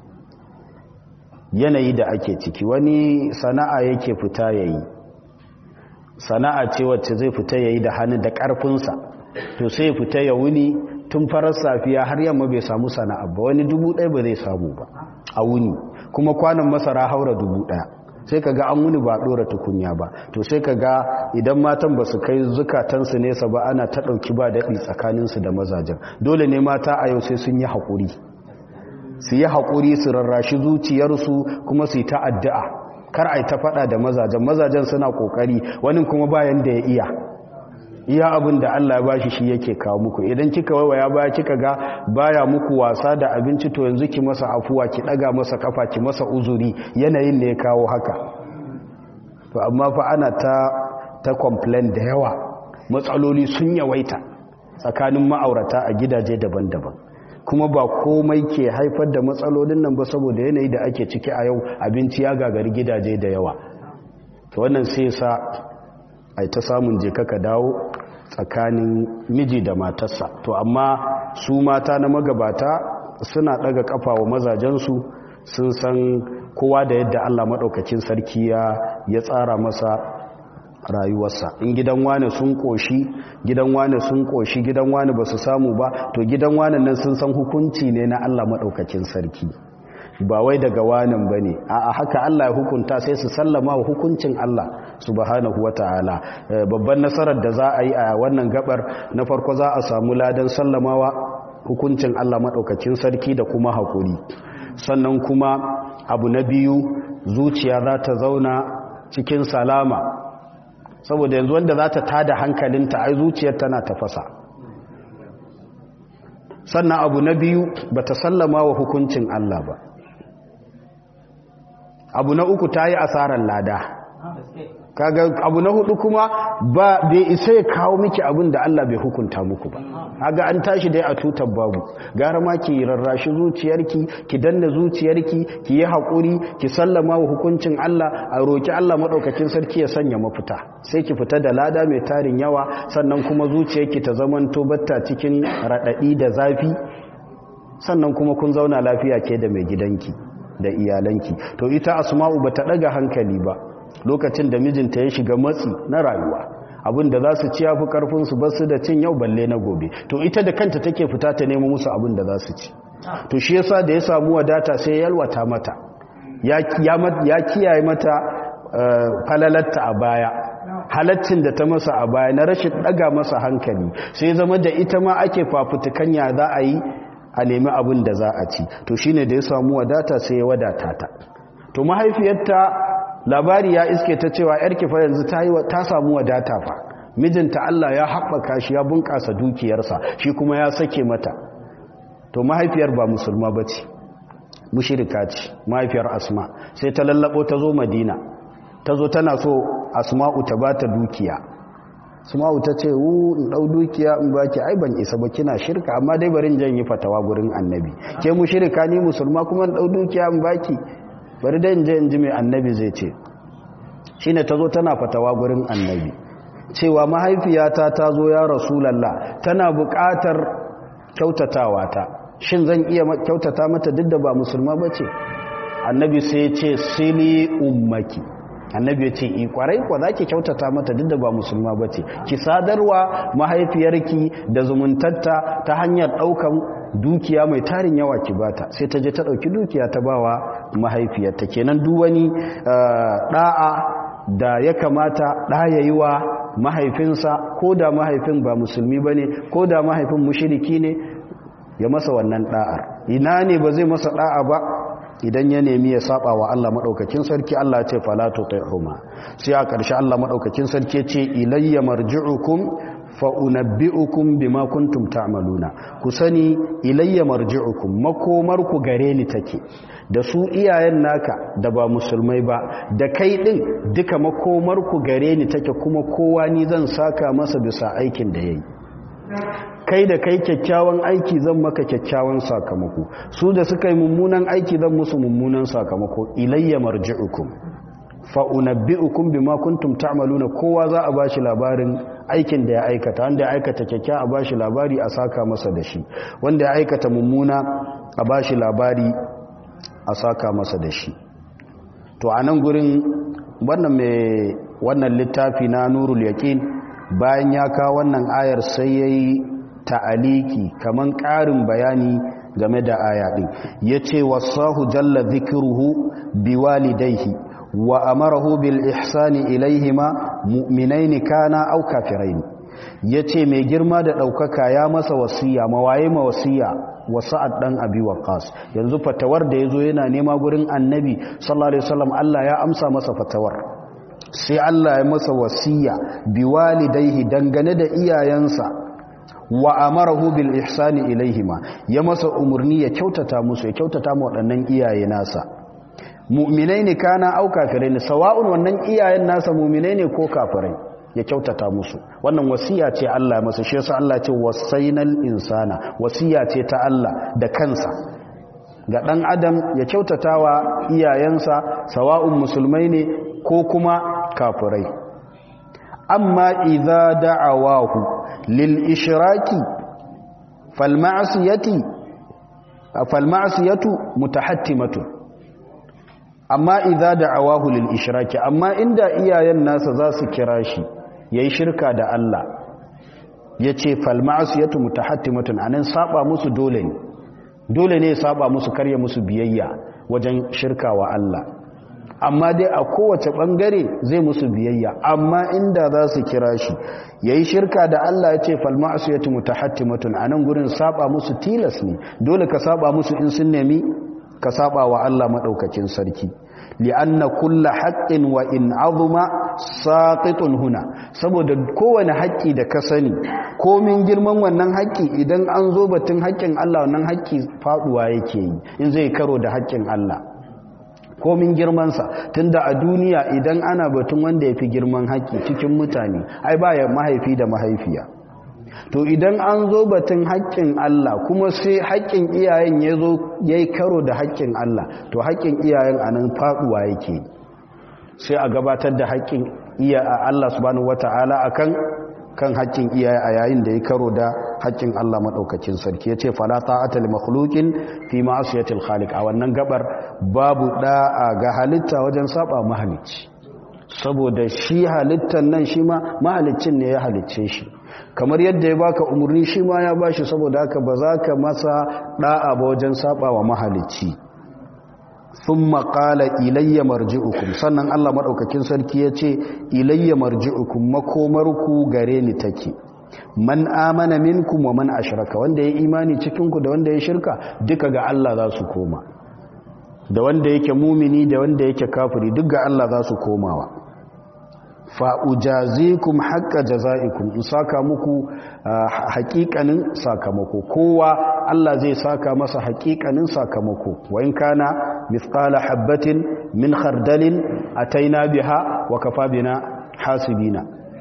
yanayi da ake ciki wani sana'a yake fita yayi sana'a ce wacce zai fita yayi da hannu da ƙarfinsa to sai fita ya wuni tun farar safiya har yamma bai samu sana'a ba wani dubu ɗaya ba zai samu ba a wuni kuma kwanan masara haura dubu ɗaya sai ka ga an wuni ba ɗora tukunya ba to sai ka ga idan matan ba su kai zukatansu nesa ba ana ta ɗauki ba daɗi tsakaninsu da mazajen dole ne mata a yau sai sun yi haƙuri su yi haƙuri su rarrashi zuciyarsu kuma su yi ta addu'a kar a yi ta faɗa da mazajen mazajen suna ƙoƙari wani kuma bayan da ya iya iya abin da Allah ya bashi shi yake kawo muku idan kika waiwaya baya kika ga baya muku wasa da abinci to yanzu ki masa afuwa ki daga masa kafa ki masa uzuri yanayin ne ya kawo haka to amma fa ana ta ta complain da yawa matsaloli sun yawaita tsakanin ma'aurata a gidaje daban-daban kuma ba komai ke haifar da matsalolin nan ba saboda yanayi da ake ciki a yau abinci ya gagari gidaje da yawa to wannan sai sa ai ta samun je kaka dawo tsakanin miji da matarsa to amma su mata na magabata suna daga kafa wa mazajensu sun san kowa da yadda Allah maɗaukakin sarki ya tsara masa rayuwarsa in gidan wane sun koshi gidan wane sun koshi gidan wane ba su samu ba to gidan wane nan sun san hukunci ne na Allah maɗaukakin sarki ba wai daga wanan ba ne a haka Allah ya hukunta sai su sallama wa hukuncin Allah subhanahu wa ta'ala babban nasarar da za a yi a wannan gabar na farko za a samu ladan sallamawa hukuncin Allah maɗaukacin sarki da kuma haƙuri sannan kuma abu na biyu zuciya za ta zauna cikin salama saboda yanzu wanda za ta tada hankalinta ai zuciyar tana tafasa sannan abu na biyu ba ta sallama wa hukuncin Allah ba abu na uku ta yi asarar lada kaga abu na hudu kuma ba bai isa ya kawo miki abin da Allah bai hukunta muku ba kaga an tashi dai a tutar babu gara ma ki rarrashi zuciyarki ki danna zuciyarki ki yi hakuri ki sallama wa hukuncin Allah a roki Allah madaukakin sarki ya sanya mafita sai ki fita da lada mai tarin yawa sannan kuma zuciyarki ta zamanto batta cikin radadi da zafi sannan kuma kun zauna lafiya ke da mai gidanki da iyalanki to ita asma'u bata daga hankali ba lokacin da mijinta ya shiga matsi na rayuwa abin da za su ci yafi karfin su basu da cin yau balle na gobe to ita da kanta take fita ta nemo musu abin da za su ci to shi yasa da ya samu wadata sai ya yalwata mata ya ya kiyaye mata falalatta a baya halaccin da ta masa a baya na rashin daga masa hankali sai zama da ita ma ake fafutukan ya za a yi a nemi abin da za a ci to shine da ya samu wadata sai ya wadata ta to mahaifiyarta labari ya iske ta cewa yarki fa yanzu ta ta samu wadata fa mijinta Allah ya haɓaka shi ya bunƙasa dukiyarsa shi kuma ya sake mata to mahaifiyar ba musulma bace mushrika ce mahaifiyar asma sai ta lallabo ta zo madina ta zo tana so asma'u ta bata dukiya asma'u ta ce wu in dau dukiya in baki ai ban isa ba kina shirka amma dai barin jan yi fatawa gurin annabi ke mu shirka ni musulma kuma in dau dukiya in baki bari dai in je in ji mai annabi zai ce shine ta zo tana fatawa gurin annabi cewa mahaifiyata ta zo ya rasulallah tana buƙatar kyautatawa ta shin zan iya kyautata mata duk da ba musulma ba ce annabi sai ya ce sili ummaki annabi ya ce ikwarai kwa za ki kyautata mata duk da ba musulma ba ce ki sadarwa mahaifiyarki da zumuntarta ta hanyar ɗaukan dukiya mai tarin yawa ki bata sai ta je ta ɗauki dukiya ta bawa mahaifiyarta kenan duk wani ɗa'a da ya kamata ɗaya yi wa mahaifinsa ko da mahaifin ba musulmi ba ne ko da mahaifin mushiriki ne ya masa wannan ɗa'ar ina ne ba zai masa da'a ba idan ya nemi ya saba wa Allah madaukakin sarki Allah ya ce fala tuti'huma sai a ƙarshe Allah madaukakin sarki ce ilayya marji'ukum fa unabbi'ukum bima kuntum ta'maluna ku sani ilayya marji'ukum makomar ku gare ni take da su iyayen naka da ba musulmai ba da kai din duka makomar ku gare ni take kuma kowa ni zan saka masa bisa aikin da yayi kai da kai kyakkyawan aiki zan maka kyakkyawan sakamako su da suka yi mummunan aiki zan musu mummunan sakamako ilayya marji'ukum fa unabbi'ukum bima kuntum ta'maluna kowa za a bashi labarin aikin da ya aikata wanda ya aikata kyakkyawa a bashi labari a saka masa da shi wanda ya aikata mummuna a bashi labari a saka masa da shi to a nan gurin wannan mai wannan littafi na nurul yaqin bayan ya kawo wannan ayar sai yayi ta'aliki kaman ƙarin bayani game da aya din yace wasahu jalla dhikruhu biwalidayhi wa amarahu bil ihsani ilaihima mu'minaini kana aw kafirain yace mai girma da daukaka ya masa wasiya mawaye ma wasiya wa sa'ad dan abi waqas yanzu fatawar da yazo yana nema gurin annabi sallallahu alaihi wasallam Allah ya amsa masa fatawar sai Allah ya masa wasiya biwalidayhi dangane da iyayensa wa amarahu bil ihsani ilaihima ya masa umurni ya kyautata musu ya kyautata mu waɗannan iyaye nasa mu'minai ne kana au kafirai ne sawa'un wannan iyayen nasa mu'minai ne ko kafirai ya kyautata musu wannan wasiya ce Allah masa shi yasa Allah ce wasainal insana wasiya ce ta Allah da kansa ga dan adam ya kyautatawa iyayensa sawa'un musulmai ne ko kuma kafirai amma idza da'awahu lil ishraki fal ma'siyati fal ma'siyatu mutahattimatu amma idza da'awahu lil ishraki amma inda iyayen nasa za su kira shi yayi shirka da Allah yace fal ma'siyatu mutahattimatun anan saba musu dole ne dole ne ya saba musu karya musu biyayya wajen shirka wa Allah amma dai a kowace bangare zai musu biyayya amma inda za su kira shi yayi shirka da Allah ya ce fal ma'siyatu mutahattimatun anan gurin saba musu tilas ne dole ka saba musu in sun nemi ka saba wa Allah madaukakin sarki li'anna kullu haqqin wa in azuma saqitun huna saboda kowane haƙƙi da ka sani komin girman wannan haƙƙi idan an zo batun haƙƙin Allah wannan haƙƙi faduwa yake yi in zai karo da haƙƙin Allah komin girmansa tunda a duniya idan ana batun wanda ya fi girman haƙƙi cikin mutane ai ba ya mahaifi da mahaifiya to idan an zo batun haƙƙin Allah kuma sai haƙƙin iyayen ya zo ya yi karo da haƙƙin Allah to haƙƙin iyayen a nan faɗuwa yake sai a gabatar da haƙƙin iya a Allah subhanahu wata'ala akan kan haƙƙin iyaye a yayin da ya karo da haƙƙin Allah maɗaukacin sarki ya ce fala ta'ata li makhluqin fi ma'asiyatil khaliq a wannan gabar babu da'a ga halitta wajen saba mahalicci saboda shi halittan nan shi ma mahalicin ne ya halicce shi kamar yadda ya baka umarni shi ma ya bashi saboda haka ba za ka masa da'a ba wajen saba wa mahalicci thumma qala ilayya marji'ukum sannan Allah madaukakin sarki yace ilayya marji'ukum makomarku gare ni take man amana minkum wa man ashraka wanda ya imani cikin ku da wanda ya shirka duka ga Allah za su koma da wanda yake mumini da wanda yake kafiri duk ga Allah za su komawa fa'ujazikum haƙƙa jaza'ikum in saka muku haƙiƙanin sakamako kowa Allah zai saka masa haƙiƙanin sakamako wa in kana mithqala habbatin min khardalin ataina biha wa kafa bina hasibina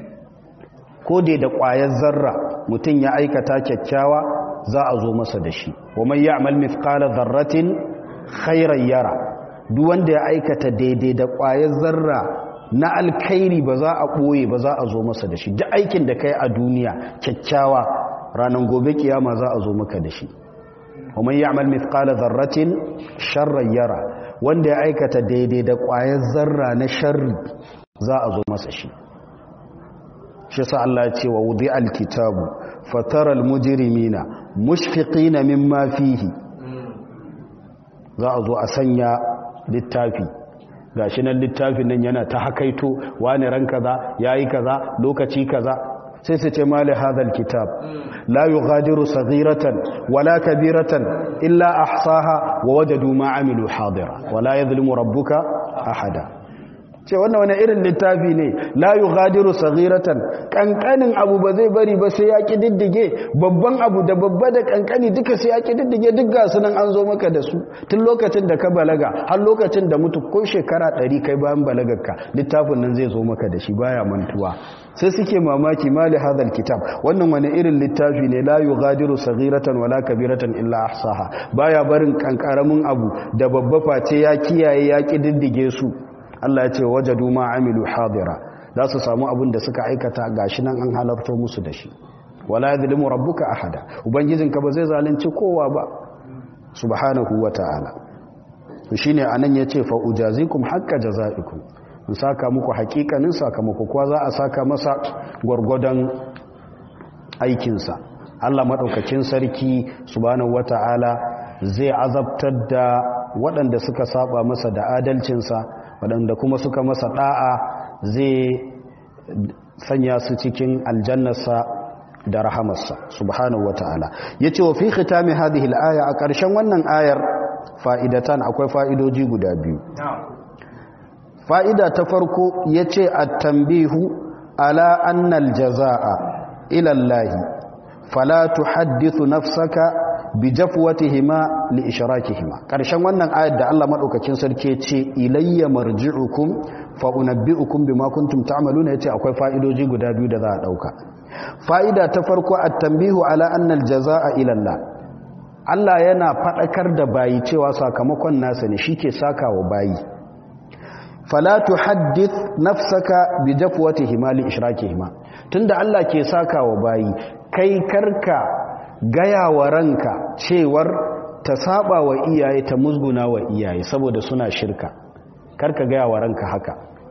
ko dai da ƙwayar zarra mutum ya aikata kyakkyawa za a zo masa da shi wa man ya'mal mithqala dharratin khairan yara duk wanda ya aikata daidai da ƙwayar zarra na alkhairi ba za a ɓoye ba za a zo masa da shi duk aikin da kai a duniya kyakkyawa ranar gobe kiyama za a zo maka da shi kuma ya amal mithqala zarratin sharran yara wanda ya aikata daidai da ƙwayar zarra na sharri za a zo masa shi shi sa Allah ya ce wa wudi alkitabu fataral mujrimina mushfiqina mimma fihi za a zo a sanya littafi gashi nan littafin nan yana ta hakaito wani ran kaza yayi kaza lokaci kaza sai su ce mali hadal kitab la yughadiru saghiratan wala kabiratan illa ahsaha wa wajadu ma amilu hadira wala yadhlimu rabbuka ahada ce wannan wani irin littafi ne la yughadiru saghiratan kankanin abu ba zai bari ba sai ya kididdige babban abu da babba da kankani duka sai ya kididdige duk ga sunan an zo maka da su tun lokacin da ka balaga har lokacin da mutu ko shekara 100 kai bayan balagarka littafin nan zai zo maka da shi baya mantuwa sai suke mamaki mali hadal kitab wannan wani irin littafi ne la yughadiru saghiratan wala kabiratan illa ahsaha baya barin kankaramin abu da babba face ya kiyaye ya kididdige su Allah ya ce wajadu ma amilu hadira za su samu abin da suka aikata gashi nan an halarto musu da shi wala yadhlimu rabbuka ahada ubangijinka ba zai zalunci kowa ba subhanahu wata'ala to shine anan yace fa ujazikum haqqa jazaikum in saka muku hakikanin sakamako kuwa za a saka masa gwargwadon aikinsa Allah madaukakin sarki subhanahu wata'ala zai azabtar da waɗanda suka saba masa da adalcinsa waɗanda kuma suka masa ɗa'a zai sanya su cikin aljannarsa da rahamarsa subhanahu wata'ala yace wa fi khitami hadhihi al-aya a ƙarshen wannan ayar fa'idatan akwai fa'idoji guda biyu fa'ida ta farko yace at-tanbihu ala anna al-jazaa'a ila Allah fala tuhaddithu nafsaka bi jafwatihima li ishrakihima karshen wannan ayat da Allah madaukakin sarki ce ilayya marji'ukum fa unabbi'ukum bima kuntum ta'maluna yace akwai fa'idoji guda biyu da za a dauka fa'ida ta farko at-tanbihu ala anna al-jazaa'a ila Allah Allah yana fadakar da bayi cewa sakamakon nasa ne shike sakawa bayi fala tuhaddith nafsaka bi jafwatihima li ishrakihima tunda Allah ke sakawa bayi kai karka gaya wa ranka cewar ta saba wa iyaye ta musguna wa iyaye saboda suna shirka karka gaya wa ranka haka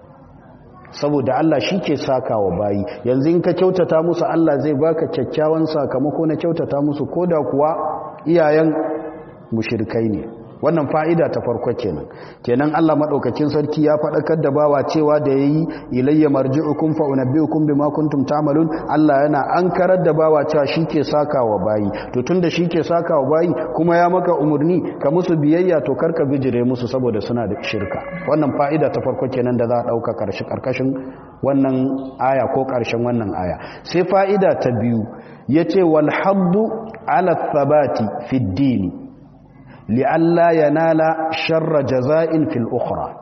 saboda Allah shi ke saka wa bayi yanzu in ka kyautata musu Allah zai baka kyakkyawan sakamako na kyautata musu koda kuwa iyayen mushirkai ne wannan fa'ida ta farko kenan kenan Allah madaukakin sarki ya faɗakar da bawa cewa da yayi ilayya marji'ukum fa unabbi'ukum bima kuntum ta'malun Allah yana ankarar da bawa cewa shike sakawa bayi to tunda shike sakawa bayi kuma ya maka umurni ka musu biyayya to karka bijire musu saboda suna da shirka wannan fa'ida ta farko kenan da za a dauka karshe karkashin wannan aya ko karshen wannan aya sai fa'ida ta biyu yace wal haddu ala thabati fid dini li'alla yanala sharra jaza'in fil ukhra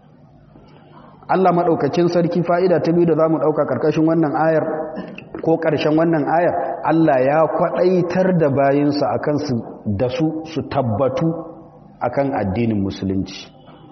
Allah madaukakin sarki fa'ida ta biyu da zamu dauka karkashin wannan ayar ko karshen wannan ayar Allah ya kwadaitar da bayinsa akan su da su su tabbatu akan addinin musulunci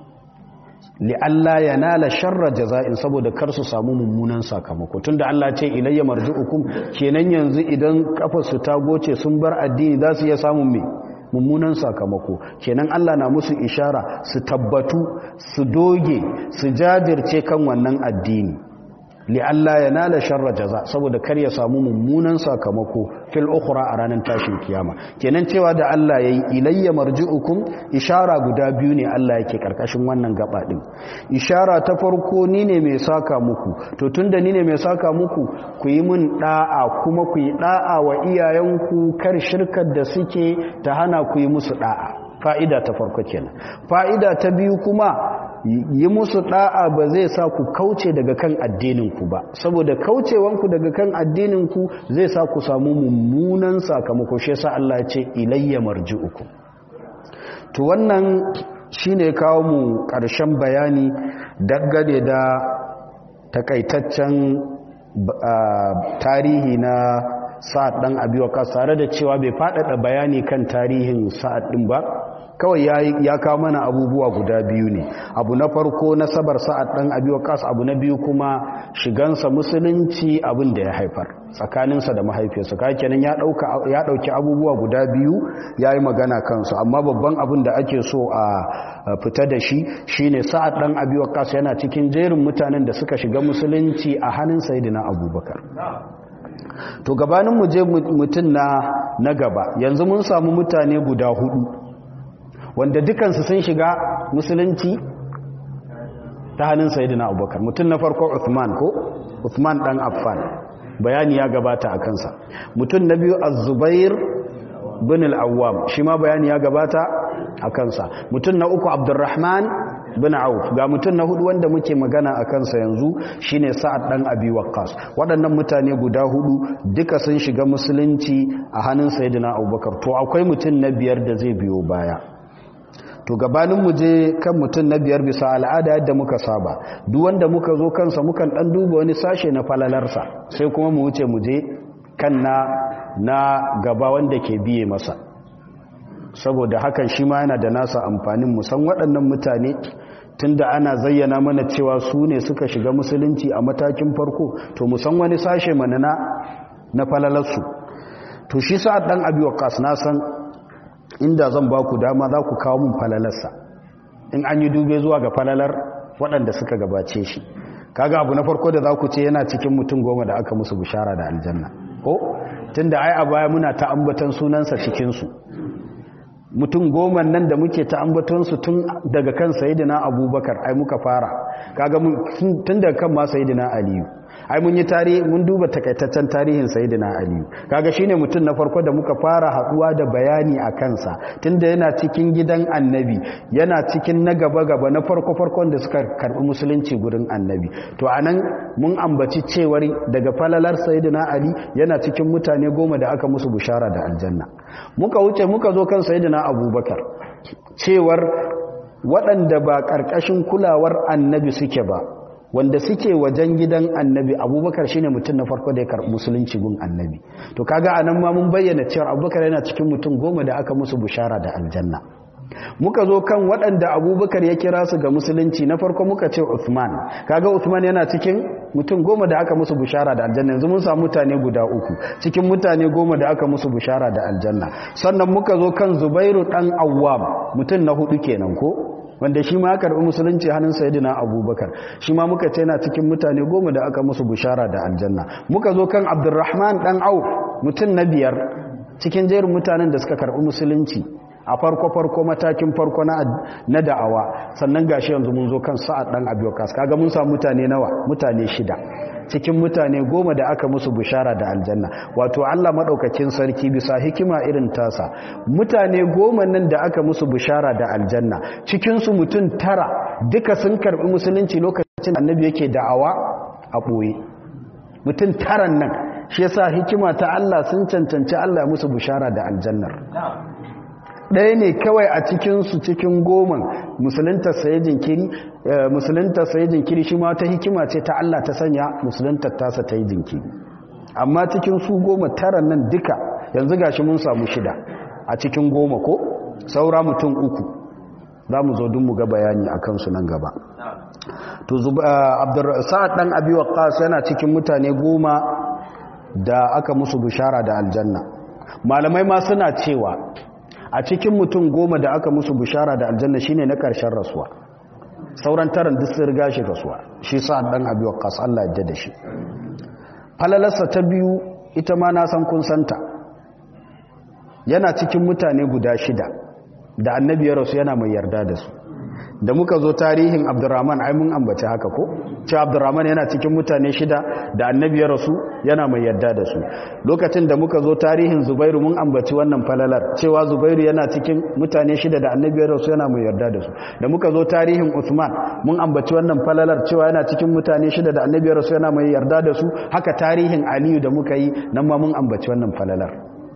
li'alla yanala sharra jaza'in saboda kar su samu mummunan sakamako tunda Allah ce ilayya marji'ukum kenan yanzu idan kafar su ta goce sun bar addini za su iya samun me mummunan sakamako kenan Allah na musu ishara su tabbatu su doge su jajirce kan wannan addini li Allah ya nala sharra jaza saboda kar ya samu mummunan sakamako fil ukhra a ranar tashin kiyama kenan cewa da Allah yayi ilayya marji'ukum ishara guda biyu ne Allah yake karkashin wannan gaba din ishara ta farko ni ne mai saka muku to tunda ni ne mai saka muku ku yi mun da'a kuma ku yi da'a wa iyayenku kar shirkar da suke ta hana ku yi musu da'a fa'ida ta farko kenan fa'ida ta biyu kuma yi musu da'a ba zai sa ku kauce daga kan addininku ba saboda kaucewanku daga kan addininku zai sa ku samu mummunan sakamako shi yasa Allah ya ce ilayya marji'ukum to wannan shine kawo mu ƙarshen bayani dangane da takaitaccen tarihi na sa'ad dan abi waqas tare da cewa bai faɗaɗa bayani kan tarihin sa'ad din ba kawai ya kawo mana abubuwa guda biyu ne abu na farko na sabar sa'ad dan abi waqas abu na biyu kuma shigansa musulunci abin da ya haifar tsakaninsa da mahaifiyarsa kai kenan ya dauka ya dauki abubuwa guda biyu yayi magana kansu amma babban abin da ake so a fita da shi shine sa'ad dan abi waqas yana cikin jerin mutanen da suka shiga musulunci a hannun sayyidina abubakar to gabanin mu je mutun na na gaba yanzu mun samu mutane guda hudu wanda dukansu sun shiga musulunci ta hannun sayidina abubakar mutum na farko uthman ko uthman dan affan bayani ya gabata a kansa mutum na biyu az-zubair bin al-awwam shi ma bayani ya gabata a kansa mutum na uku abdurrahman bin auf ga mutum na hudu wanda muke magana a kansa yanzu shine sa'ad dan abi waqqas waɗannan mutane guda hudu duka sun shiga musulunci a hannun sayyidina abubakar to akwai mutum na biyar da zai biyo baya to gabanin mu je kan mutum na biyar bisa al'ada yadda muka saba duk wanda muka zo kansa mukan dan duba wani sashe na falalarsa sai kuma mu wuce mu je kan na na gaba wanda ke biye masa saboda hakan shi ma yana da nasa amfanin musan waɗannan mutane tunda ana zayyana mana cewa su ne suka shiga musulunci a matakin farko to musan wani sashe mana na na falalarsu to shi sa'ad dan abi waqas na san inda zan ba ku dama za ku kawo mun falalarsa in an yi dube zuwa ga falalar waɗanda suka gabace shi kaga abu na farko da za ku ce yana cikin mutum goma da aka musu bishara da aljanna ko tunda ai a baya muna ta ambatan sunansa cikinsu mutum goma nan da muke ta ambatonsu tun daga kan sayidina abubakar ai muka fara kaga tun daga kan ma sayidina aliyu ai mun yi tarihi mun duba takaitaccen tarihin sayidina aliyu kaga shine mutum na farko da muka fara haduwa da bayani a kansa tunda yana cikin gidan annabi yana cikin na gaba gaba na farko farkon da suka karbi musulunci gurin annabi to anan mun ambaci cewar daga falalar sayidina ali yana cikin mutane goma da aka musu bushara da aljanna muka wuce muka zo kan sayidina abubakar cewar waɗanda ba ƙarƙashin kulawar annabi suke ba wanda suke wajen gidan annabi abubakar shine mutum na farko da ya karɓi musulunci gun annabi to kaga anan ma mun bayyana cewa abubakar yana cikin mutum goma da aka musu bushara da aljanna muka zo kan waɗanda abubakar ya kira su ga musulunci na farko muka ce Uthman kaga Uthman yana cikin mutum goma da aka musu bushara da aljanna yanzu mun samu mutane guda uku cikin mutane goma da aka musu bushara da aljanna sannan muka zo kan Zubairu dan Awwam mutum na hudu kenan ko wanda shi ma karɓi musulunci hannun sayidina abubakar shi ma muka ce na cikin mutane goma da aka musu bushara da aljanna muka zo kan abdurrahman dan au mutum na biyar cikin jerin mutanen da suka karɓi musulunci a farko-farko matakin farko na da'awa sannan gashi yanzu mun zo kan sa'ad dan abiyokas kaga mun samu mutane nawa mutane shida cikin mutane goma da aka musu bishara da aljanna wato Allah madaukakin sarki bisa hikima irin tasa mutane goma nan da aka musu bishara da aljanna cikin su mutum tara duka sun karbi musulunci lokacin annabi yake da'awa a boye mutum taran nan shi yasa hikima ta Allah sun cancanci Allah musu bishara da aljannar ɗaya ne kawai a cikinsu cikin goman musulunta saye jinkiri musulunta saye jinkiri shi ma ta hikima ce ta Allah ta sanya musulunta tasa ta yi jinkiri amma cikin su goma tara nan duka yanzu gashi mun samu shida a cikin goma ko saura mutum uku za mu zo dun mu ga bayani a kansu nan gaba to sa'ad ɗan abi waqqas yana cikin mutane goma da aka musu bishara da aljanna malamai ma suna cewa a cikin mutum goma da aka musu bishara da aljanna shine na ƙarshen rasuwa sauran taron duk sun riga shi rasuwa shi sa dan abi waqqas Allah ya da shi falalarsa ta biyu ita ma na san kun santa yana cikin mutane guda shida da annabi ya rasu yana mai yarda da su da muka zo tarihin abdurrahman ai mun ambaci haka ko cewa abdurrahman yana cikin mutane shida da annabi ya rasu yana mai yarda da su lokacin da muka zo tarihin zubairu mun ambaci wannan falalar cewa zubairu yana cikin mutane shida da annabi ya rasu yana mai yarda da su da muka zo tarihin usman mun ambaci wannan falalar cewa yana cikin mutane shida da annabi ya rasu yana mai yarda da su haka tarihin aliyu da muka yi nan ma mun ambaci wannan falalar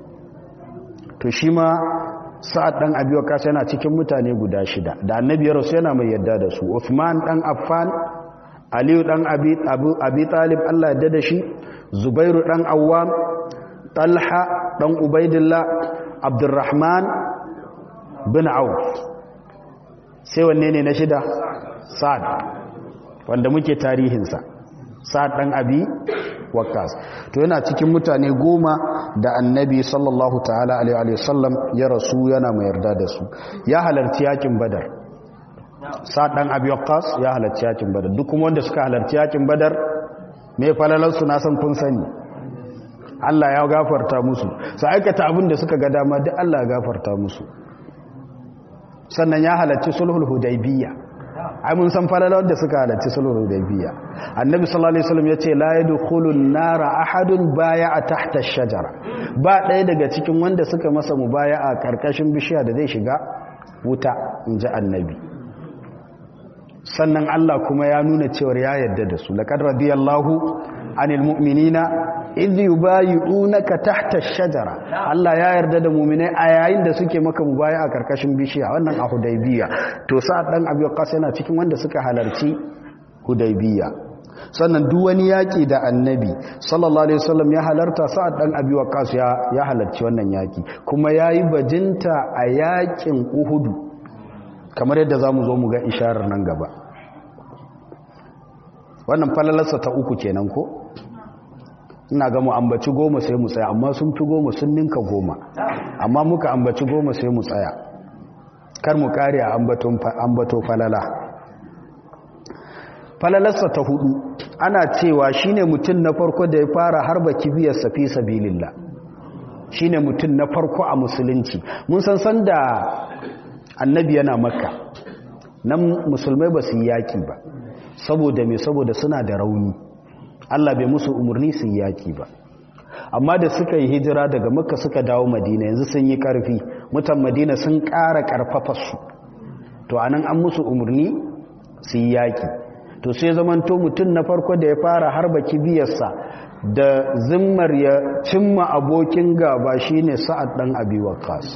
to shi ma sa'ad ɗan abi waqas yana cikin mutane guda shida da annabi ya rasu yana mai yadda da su Uthman ɗan Affan Aliyu ɗan Abi Abi Talib Allah yadda da shi Zubairu ɗan Awwam Talha ɗan Ubaidillah Abdurrahman bin Auf sai wanne ne na shida Sa'ad wanda muke tarihinsa Sa'ad ɗan Abi Waqqas to yana cikin mutane goma da annabi sallallahu ta'ala alaihi wasallam ya rasu yana mai yarda da su ya halarci yakin badar sa'ad dan abi waqqas ya halarci yakin badar duk kuma wanda suka halarci yakin badar me falalar su na san kun sani Allah ya gafarta musu su aikata abin da suka ga dama duk Allah ya gafarta musu sannan ya halarci sulhul hudaybiyya ai mun san falalar da suka halarci sulhul hudaybiya annabi sallallahu alaihi wasallam yace la yadkhulun nara ahadun baya'a tahta ash-shajara ba ɗaya daga cikin wanda suka masa mubaya'a karkashin bishiya da zai shiga wuta inji annabi sannan Allah kuma ya nuna cewar ya yarda da su laqad radiyallahu anil mu'minina idh yubayyi'unaka tahta ash-shajara Allah ya yarda da mu'minai a yayin da suke maka mubaya'a karkashin bishiya wannan a Hudaybiya to sa'ad dan Abi Waqqas yana cikin wanda suka halarci Hudaybiya sannan duk wani yaki da Annabi sallallahu alaihi wasallam ya halarta sa'ad dan Abi Waqqas ya ya halarci wannan yaki kuma yayi bajinta a yakin Uhud kamar yadda zamu zo mu ga isharar nan gaba wannan falalarsa ta uku kenan ko ina ga mu ambaci goma sai mu tsaya amma sun fi goma sun ninka goma amma muka ambaci goma sai mu tsaya kar mu kare a ambato falala falalarsa ta hudu ana cewa shine mutum na farko da ya fara harba kibiyar safi sabilillah shine mutum na farko a musulunci mun san san da annabi yana makka nan musulmai ba su yi yaki ba saboda me saboda suna da rauni Allah bai musu umarni su yi yaki ba amma da suka yi hijira daga makka suka dawo madina yanzu sun yi karfi mutan madina sun ƙara ƙarfafa su to anan an musu umarni su yi yaki to sai zamanto mutum na farko da ya fara harba kibiyarsa da zimmar ya cimma abokin gaba shine sa'ad dan abi waqqas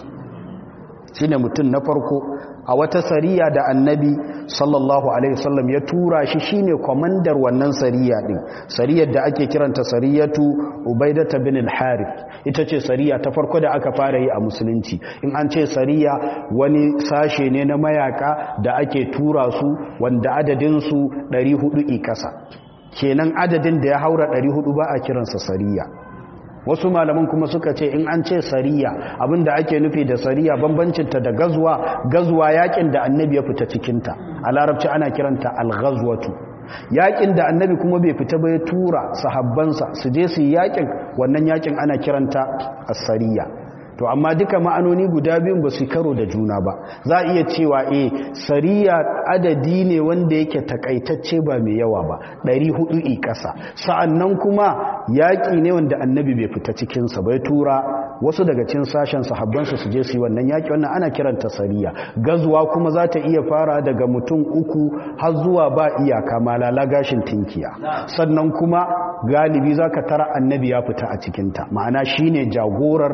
shine mutum na farko a wata sariya da annabi sallallahu alaihi wasallam ya tura shi shine komandar wannan sariya din sariyar da ake kiranta sariyatu ubaidata bin al-harith ita ce sariya ta farko da aka fara yi a musulunci in an ce sariya wani sashe ne na mayaka da ake tura su wanda adadin su 400 i kasa kenan adadin da ya haura 400 ba a kiransa sariya wasu malaman kuma suka ce in an ce sariya abinda ake nufi da sariya bambancinta da gazuwa gazuwa yakin da annabi ya fita cikinta a larabci ana kiranta al-ghazwatu yakin da annabi kuma bai fita ba ya tura sahabbansa su je su yi yakin wannan yakin ana kiranta as-sariya to amma duka ma'anoni guda biyun ba su karo da juna ba za a iya cewa eh sariya adadi ne wanda yake takaitacce ba mai yawa ba 400 i ƙasa sa'annan kuma yaƙi ne wanda annabi bai fita cikinsa bai tura wasu daga cin sashen sahabbansu su je su yi wannan yaƙi wannan ana kiranta sariya gazuwa kuma za ta iya fara daga mutum uku har zuwa ba iyaka malala gashin tinkiya sannan kuma galibi za ka tara annabi ya fita a cikinta ma'ana shine jagorar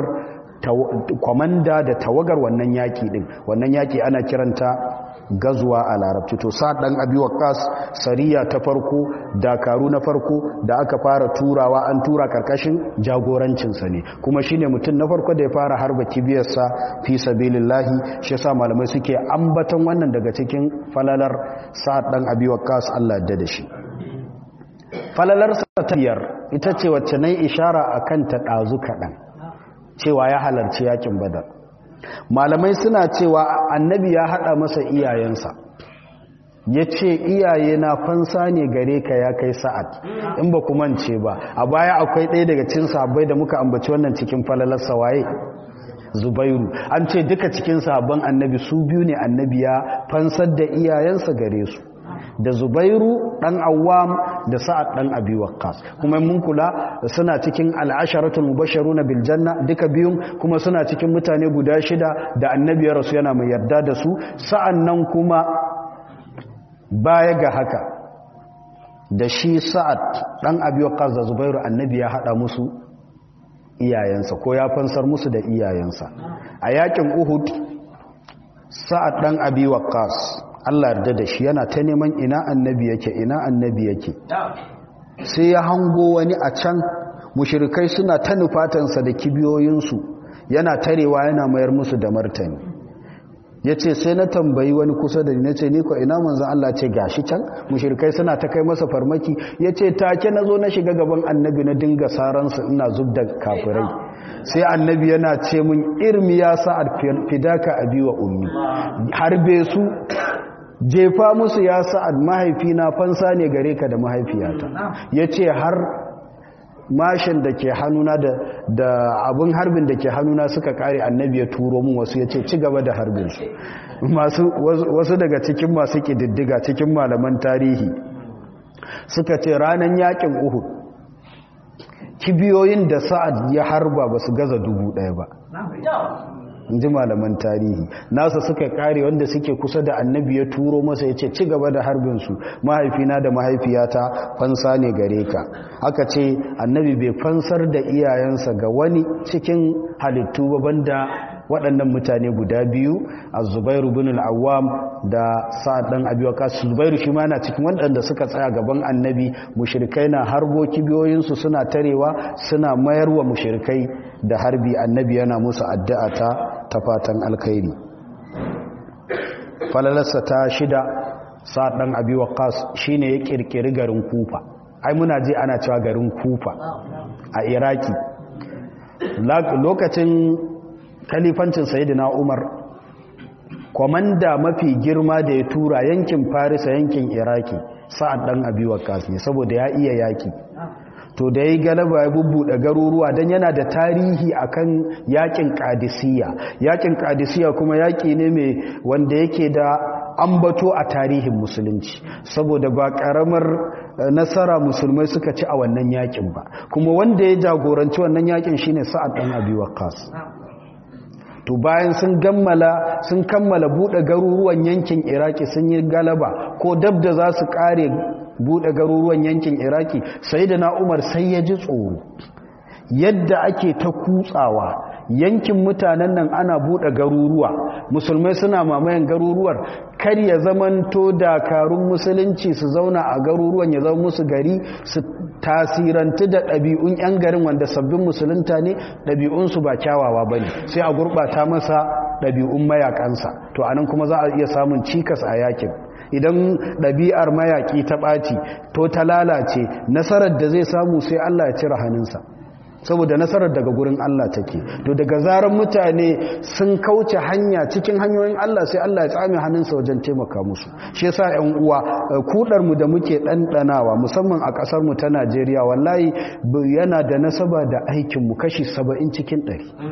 kwamanda da tawagar wannan yaki din wannan yaki ana kiranta gazuwa a larabci to sa dan abi waqas sariya ta farko dakaru na farko da aka fara turawa an tura karkashin jagorancin sa ne kuma shine mutum na farko da ya fara harba kibiyar sa fi sabilillahi shi yasa malamai suke ambaton wannan daga cikin falalar sa dan abi waqas Allah ya da shi falalar sa ta biyar ita ce wacce nayi ishara akan ta dazu kadan cewa ya halarci yakin badar malamai suna cewa annabi ya hada masa iyayensa ya ce iyaye na fansa ne gare ka ya kai sa'ad in ba ku mance ba a baya akwai ɗaya daga cin sahabbai da muka ambaci wannan cikin falalar sawaye zubairu an ce duka cikin sahabban annabi su biyu ne annabi ya fansar da iyayensa gare su da zubairu dan awwam da sa'ad dan abi waqqas kuma mun kula suna cikin al'asharatul mubashshiruna bil janna duka biyun kuma suna cikin mutane guda shida da annabi ya rasu yana mai yarda da su sa'annan kuma baya ga haka da shi sa'ad dan abi waqqas da zubairu annabi ya hada musu iyayensa ko ya fansar musu da iyayensa a yakin uhud sa'ad dan abi waqqas Allah yarda da shi yana ta neman ina annabi yake ina annabi yake sai ya hango wani a can mushrikai suna ta nufatansa da kibiyoyinsu yana tarewa yana mayar musu da martani ya ce sai na tambayi wani kusa da ni na ce ni ko ina manzan Allah ce gashi can mushrikai suna ta kai masa farmaki ya ce take na zo na shiga gaban annabi na dinga saransu ina zub da kafirai sai annabi yana ce mun irmi ya sa'ad fidaka abi wa ummi harbe su jefa musu ya sa'ad mahaifina fansa ne gare ka da mahaifiyata ya ce har mashin da ke hannuna da da abun harbin da ke hannuna suka kare annabi ya turo mun wasu ya ce ci gaba da harbin su masu wasu daga cikin masu kididdiga cikin malaman tarihi suka ce ranar yakin uhud kibiyoyin da sa'ad ya harba ba su gaza dubu ɗaya ba in ji malaman tarihi nasa suka kare wanda suke kusa da annabi ya turo masa ya ce ci gaba da harbinsu mahaifina da mahaifiyata fansa ne gare ka aka ce annabi bai fansar da iyayensa ga wani cikin halittu ba banda waɗannan mutane guda biyu a zubairu bin al'awam da sa'ad ɗan abiwaka zubairu shi ma na cikin waɗanda suka tsaya gaban annabi mushirikai na harbo kibiyoyinsu suna tarewa suna mayarwa mushirikai da harbi annabi yana musu addu'a ta ta fatan alkhairi falalarsa ta shida sa'ad ɗan abiwaka shi ne ya ƙirƙiri garin kufa ai muna ji ana cewa garin kufa a iraki lokacin kalifancin sayidina umar kwamanda mafi girma da ya tura yankin farisa yankin iraki sa'ad dan abi waqqas ne saboda ya iya yaki to da yayi galaba ya bubbuɗe garuruwa dan yana da tarihi akan yakin qadisiyya yakin qadisiyya kuma yaki ne mai wanda yake da ambato a tarihin musulunci saboda ba karamar nasara musulmai suka ci a wannan yakin ba kuma wanda ya jagoranci wannan yakin shine sa'ad dan abi waqqas to bayan sun gammala sun kammala bude garuruwan yankin iraki sun yi galaba ko dab da za su kare bude garuruwan yankin iraki sai da na umar sai ya ji tsoro yadda ake ta kutsawa yankin mutanen nan ana bude garuruwa musulmai suna mamayen garuruwar kar ya zamanto dakarun musulunci su zauna a garuruwan ya zama musu gari su tasirantu da ɗabi'un 'yan garin wanda sabbin musulunta ne ɗabi'unsu ba kyawawa ba ne sai a gurɓata masa ɗabi'un mayakansa to anan kuma za a iya samun cikas a yakin idan ɗabi'ar mayaƙi ta ɓaci to ta lalace nasarar da zai samu sai Allah ya cire hannunsa saboda nasarar daga gurin Allah take to daga zarar mutane sun kauce hanya cikin hanyoyin Allah sai Allah ya tsame hannunsa wajen taimaka musu shi yasa ƴan uwa kudar mu da muke ɗanɗanawa musamman a ƙasar mu ta Najeriya wallahi yana da nasaba da aikin mu kashi 70 cikin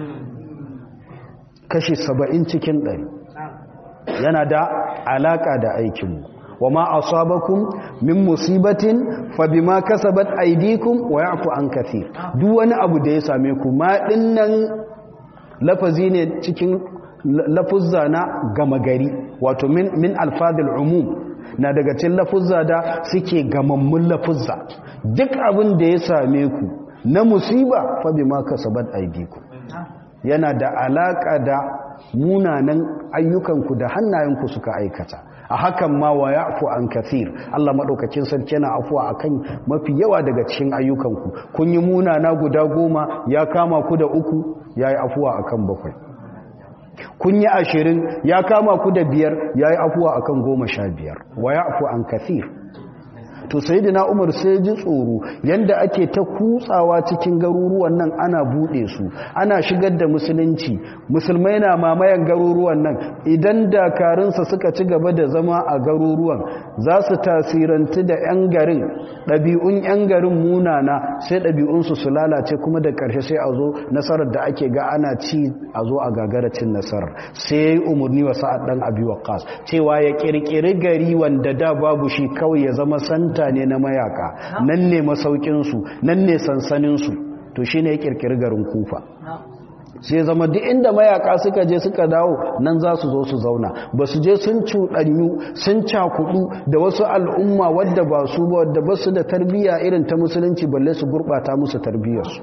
100 kashi 70 cikin 100 yana da alaka da aikin mu وما أصابكم من مصيبة فبما كسبت أيديكم ويعفو عن كثير duk wani abu da ya same ku ma dinnan lafazi ne cikin lafuzza na gama gari wato min min alfadil umum na daga cikin lafuzza da suke gamammun lafuzza duk abin da ya same ku na musiba fa bima kasabat aydikum yana da alaka da munanan ayyukanku da hannayenku suka aikata a hakan ma wa ya'fu an kathir Allah madaukakin sarki yana afuwa akan mafi yawa daga cikin ayyukanku kun yi munana guda goma ya kama ku da uku yayi afuwa akan bakwai kun yi ashirin ya kama ku da biyar yayi afuwa akan goma sha biyar wa ya'fu an kathir to sayyidina Umar sai ji tsoro yanda ake ta kutsawa cikin garuruwan nan ana bude su ana shigar da musulunci musulmai na mamayan garuruwan nan idan dakarunsa suka ci gaba da zama a garuruwan za su tasirantu da yan garin ɗabi'un yan garin munana sai ɗabi'unsu su lalace kuma da ƙarshe sai a zo nasarar da ake ga ana ci a zo a gagaracin nasarar sai ya yi umarni wa sa'ad ɗan abi waqqas cewa ya ƙirƙiri gari wanda da babu shi kawai ya zama santa mutane na mayaka nan ne masaukinsu nan ne sansaninsu to shi ne ya kirkiri garin kufa sai zama duk inda mayaka suka je suka dawo nan za su zo su zauna ba su je sun cuɗanyu sun cakudu da wasu al'umma wadda ba su ba wadda ba su da tarbiyya irin ta musulunci balle su gurɓata musu tarbiyyarsu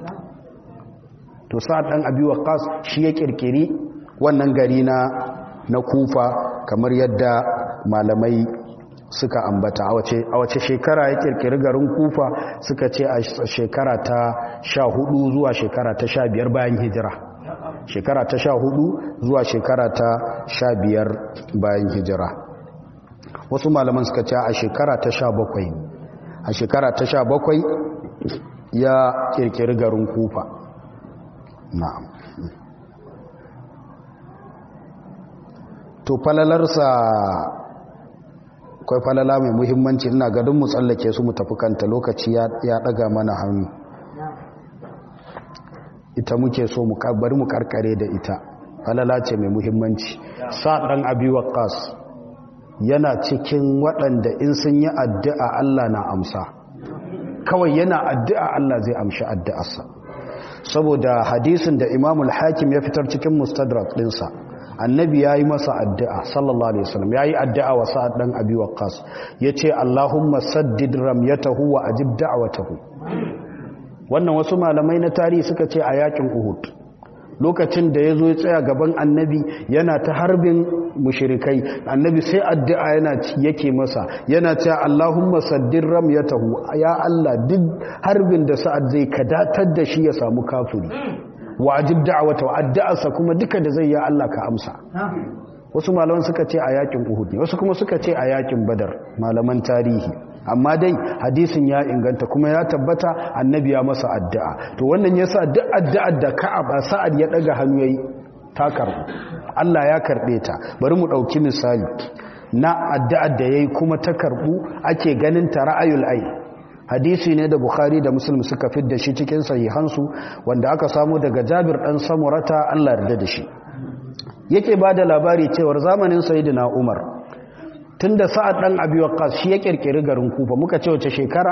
to sa'ad ɗan abi waqas shi ya kirkiri wannan gari na na kufa kamar yadda malamai suka ambata a wace shekara ya kirkiri garin kufa suka ce a shekara ta sha hudu zuwa shekara ta sha biyar bayan hijira shekara ta sha hudu zuwa shekara ta sha biyar bayan hijira wasu malaman suka ce a shekara ta sha bakwai a shekara ta sha bakwai ya kirkiri garin kufa na'am to falalarsa akwai falala mai muhimmanci ina gadon mu tsallake su mu tafi kanta lokaci ya daga mana hannu ita muke so mu bari mu karkare da ita falala ce mai muhimmanci sa dan abi waqas yana cikin waɗanda in sun yi addu'a Allah na amsa kawai yana addu'a Allah zai amshi addu'arsa saboda hadisin da imamul hakim ya fitar cikin mustadrak ɗinsa annabi ya yi masa addu'a sallallahu alaihi wasallam ya yi addu'a wa sa'ad ɗan abi waqqas ya ce allahumma saddid ramyatahu wa ajib da'watahu wannan wasu malamai na tarihi suka ce a yakin uhud lokacin da ya zo ya tsaya gaban annabi yana ta harbin mushirikai annabi sai addu'a yana yake masa yana cewa Allahumma saddir ramyatahu ya Allah duk harbin da sa'ad zai kadatar da shi ya samu kafiri wa ajib da'wata wa addu'arsa kuma duka da zai ya Allah ka amsa wasu malaman suka ce a yakin Uhud ne wasu kuma suka ce a yakin Badar malaman tarihi amma dai hadisin ya inganta kuma ya tabbata annabi ya masa addu'a to wannan yasa duk addu'ar da Ka'ab Sa'ad ya daga hannu yayi ta karbu Allah ya karbe ta bari mu dauki misali na addu'ar da yayi kuma ta karbu ake ganin ta ra'ayul ai hadisi ne da Bukhari da Muslim suka fidda shi cikin sahihansu wanda aka samu daga Jabir dan Samurata Allah yarda da shi yake bada labari cewa zamanin Sayyidina Umar tunda Sa'ad dan Abi Waqqas shi ya kirkiri garin Kufa muka ce wace shekara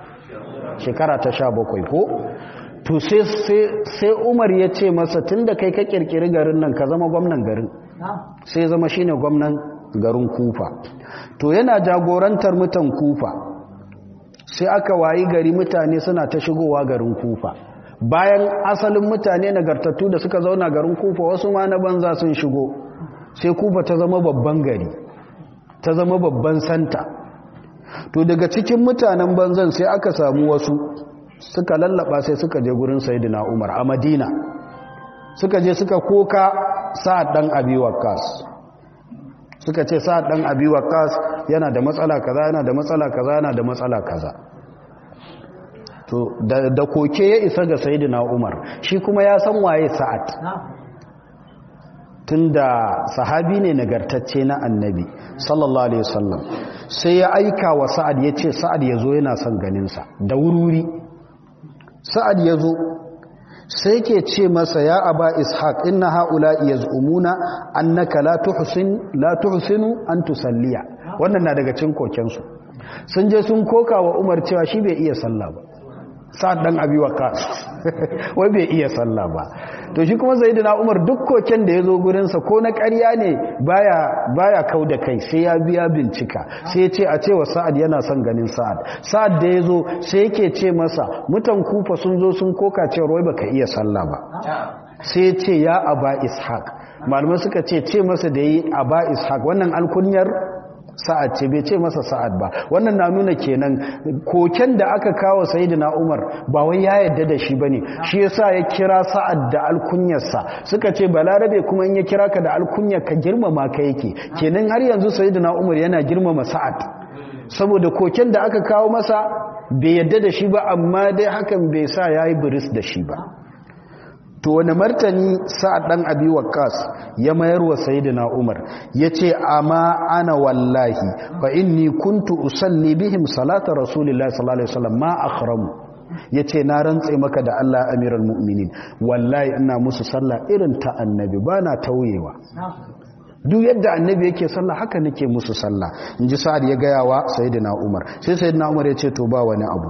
shekara ta 17 ko to sai sai Umar ya ce masa tunda kai ka kirkiri garin nan ka zama gwamnan garin sai zama shine gwamnan garin Kufa to yana jagorantar mutan Kufa sai aka wayi gari mutane suna ta shigowa garin Kufa bayan asalin mutane nagartattu da suka zauna garin Kufa wasu ma na banza sun shigo sai Kufa ta zama babban gari ta zama babban santa to daga cikin mutanen banzan sai aka samu wasu suka lallaba sai suka je gurin Sayyidina Umar a Madina suka je suka koka Sa'ad dan Abi Waqqas suka ce Sa'ad dan Abi Waqqas yana da matsala kaza yana da matsala kaza yana da matsala kaza to da, da koke ya isa ga Sayyidina Umar shi kuma ya san waye Sa'ad tunda sahabi ne nagartacce na annabi sallallahu alaihi wasallam sai ya aika wa sa'ad ya ce sa'ad ya zo yana son ganinsa da wuri sa'ad ya zo sai ke ce masa ya aba ishaq inna ha'ula yaz'umuna annaka la tuhsin la tuhsinu an tusalliya wannan na daga cikin kokensu sun je sun koka wa umar cewa shi bai iya sallah ba sa'ad dan abi waqas wai bai iya sallah ba to shi kuma sayyidina umar duk koken da yazo gurin sa ko na ƙarya ne baya baya kauda kai sai ya biya bincika sai ya ce a cewa sa'ad yana son ganin sa'ad sa'ad da yazo sai yake ce masa mutan kufa sun zo sun koka cewa wai baka iya sallah ba sai ya ce ya aba ishaq malamai suka ce ce masa da yi aba ishaq wannan alkunyar sa'ad ce bai ce masa sa'ad ba wannan na nuna kenan koken da aka kawo sayyidina Umar ba wai ya yadda da shi bane shi yasa ya kira sa'ad da alkunyarsa suka ce balarabe kuma in ya kira ka da alkunyar ka girmama ka yake kenan har yanzu sayyidina Umar yana girmama sa'ad saboda koken da aka kawo masa bai yadda da shi ba amma dai hakan bai sa yayi buris da shi ba to wani martani sa'ad dan abi waqqas ya mayar wa sayyidina umar yace amma ana wallahi fa inni kuntu usalli bihim salata rasulillahi sallallahu alaihi wasallam ma akhramu yace na rantse maka da Allah amiral mu'minin wallahi ina musu sallah irin ta annabi bana tauyewa duk yadda annabi yake sallah haka nake musu sallah inji sa'ad ya gaya wa sayyidina umar sai sayyidina umar yace to ba wani abu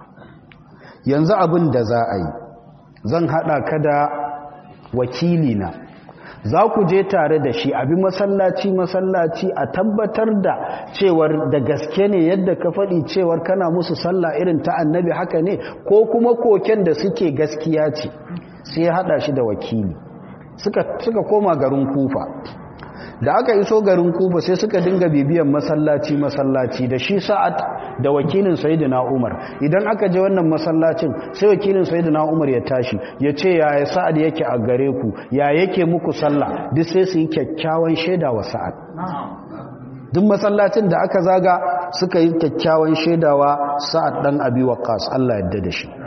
yanzu abin da za a yi zan haɗa ka da wakilina za ku je tare da shi abi masallaci masallaci a tabbatar da cewar da gaske ne yadda ka faɗi cewar kana musu sallah irin ta annabi haka ne ko kuma koken da suke gaskiya ce sai ya haɗa shi da wakili suka, suka koma garin kufa da aka iso garin kufa sai suka dinga bibiyan masallaci masallaci da shi sa'ad da wakilin sayyidina umar idan aka je wannan masallacin sai wakilin sayyidina umar ya tashi ya ce ya sa'ad yake a gare ku ya yake muku sallah duk sai su yi kyakkyawan shaida wa sa'ad duk masallacin da aka zaga suka yi kyakkyawan shaidawa sa'ad dan abi waqas Allah yadda da shi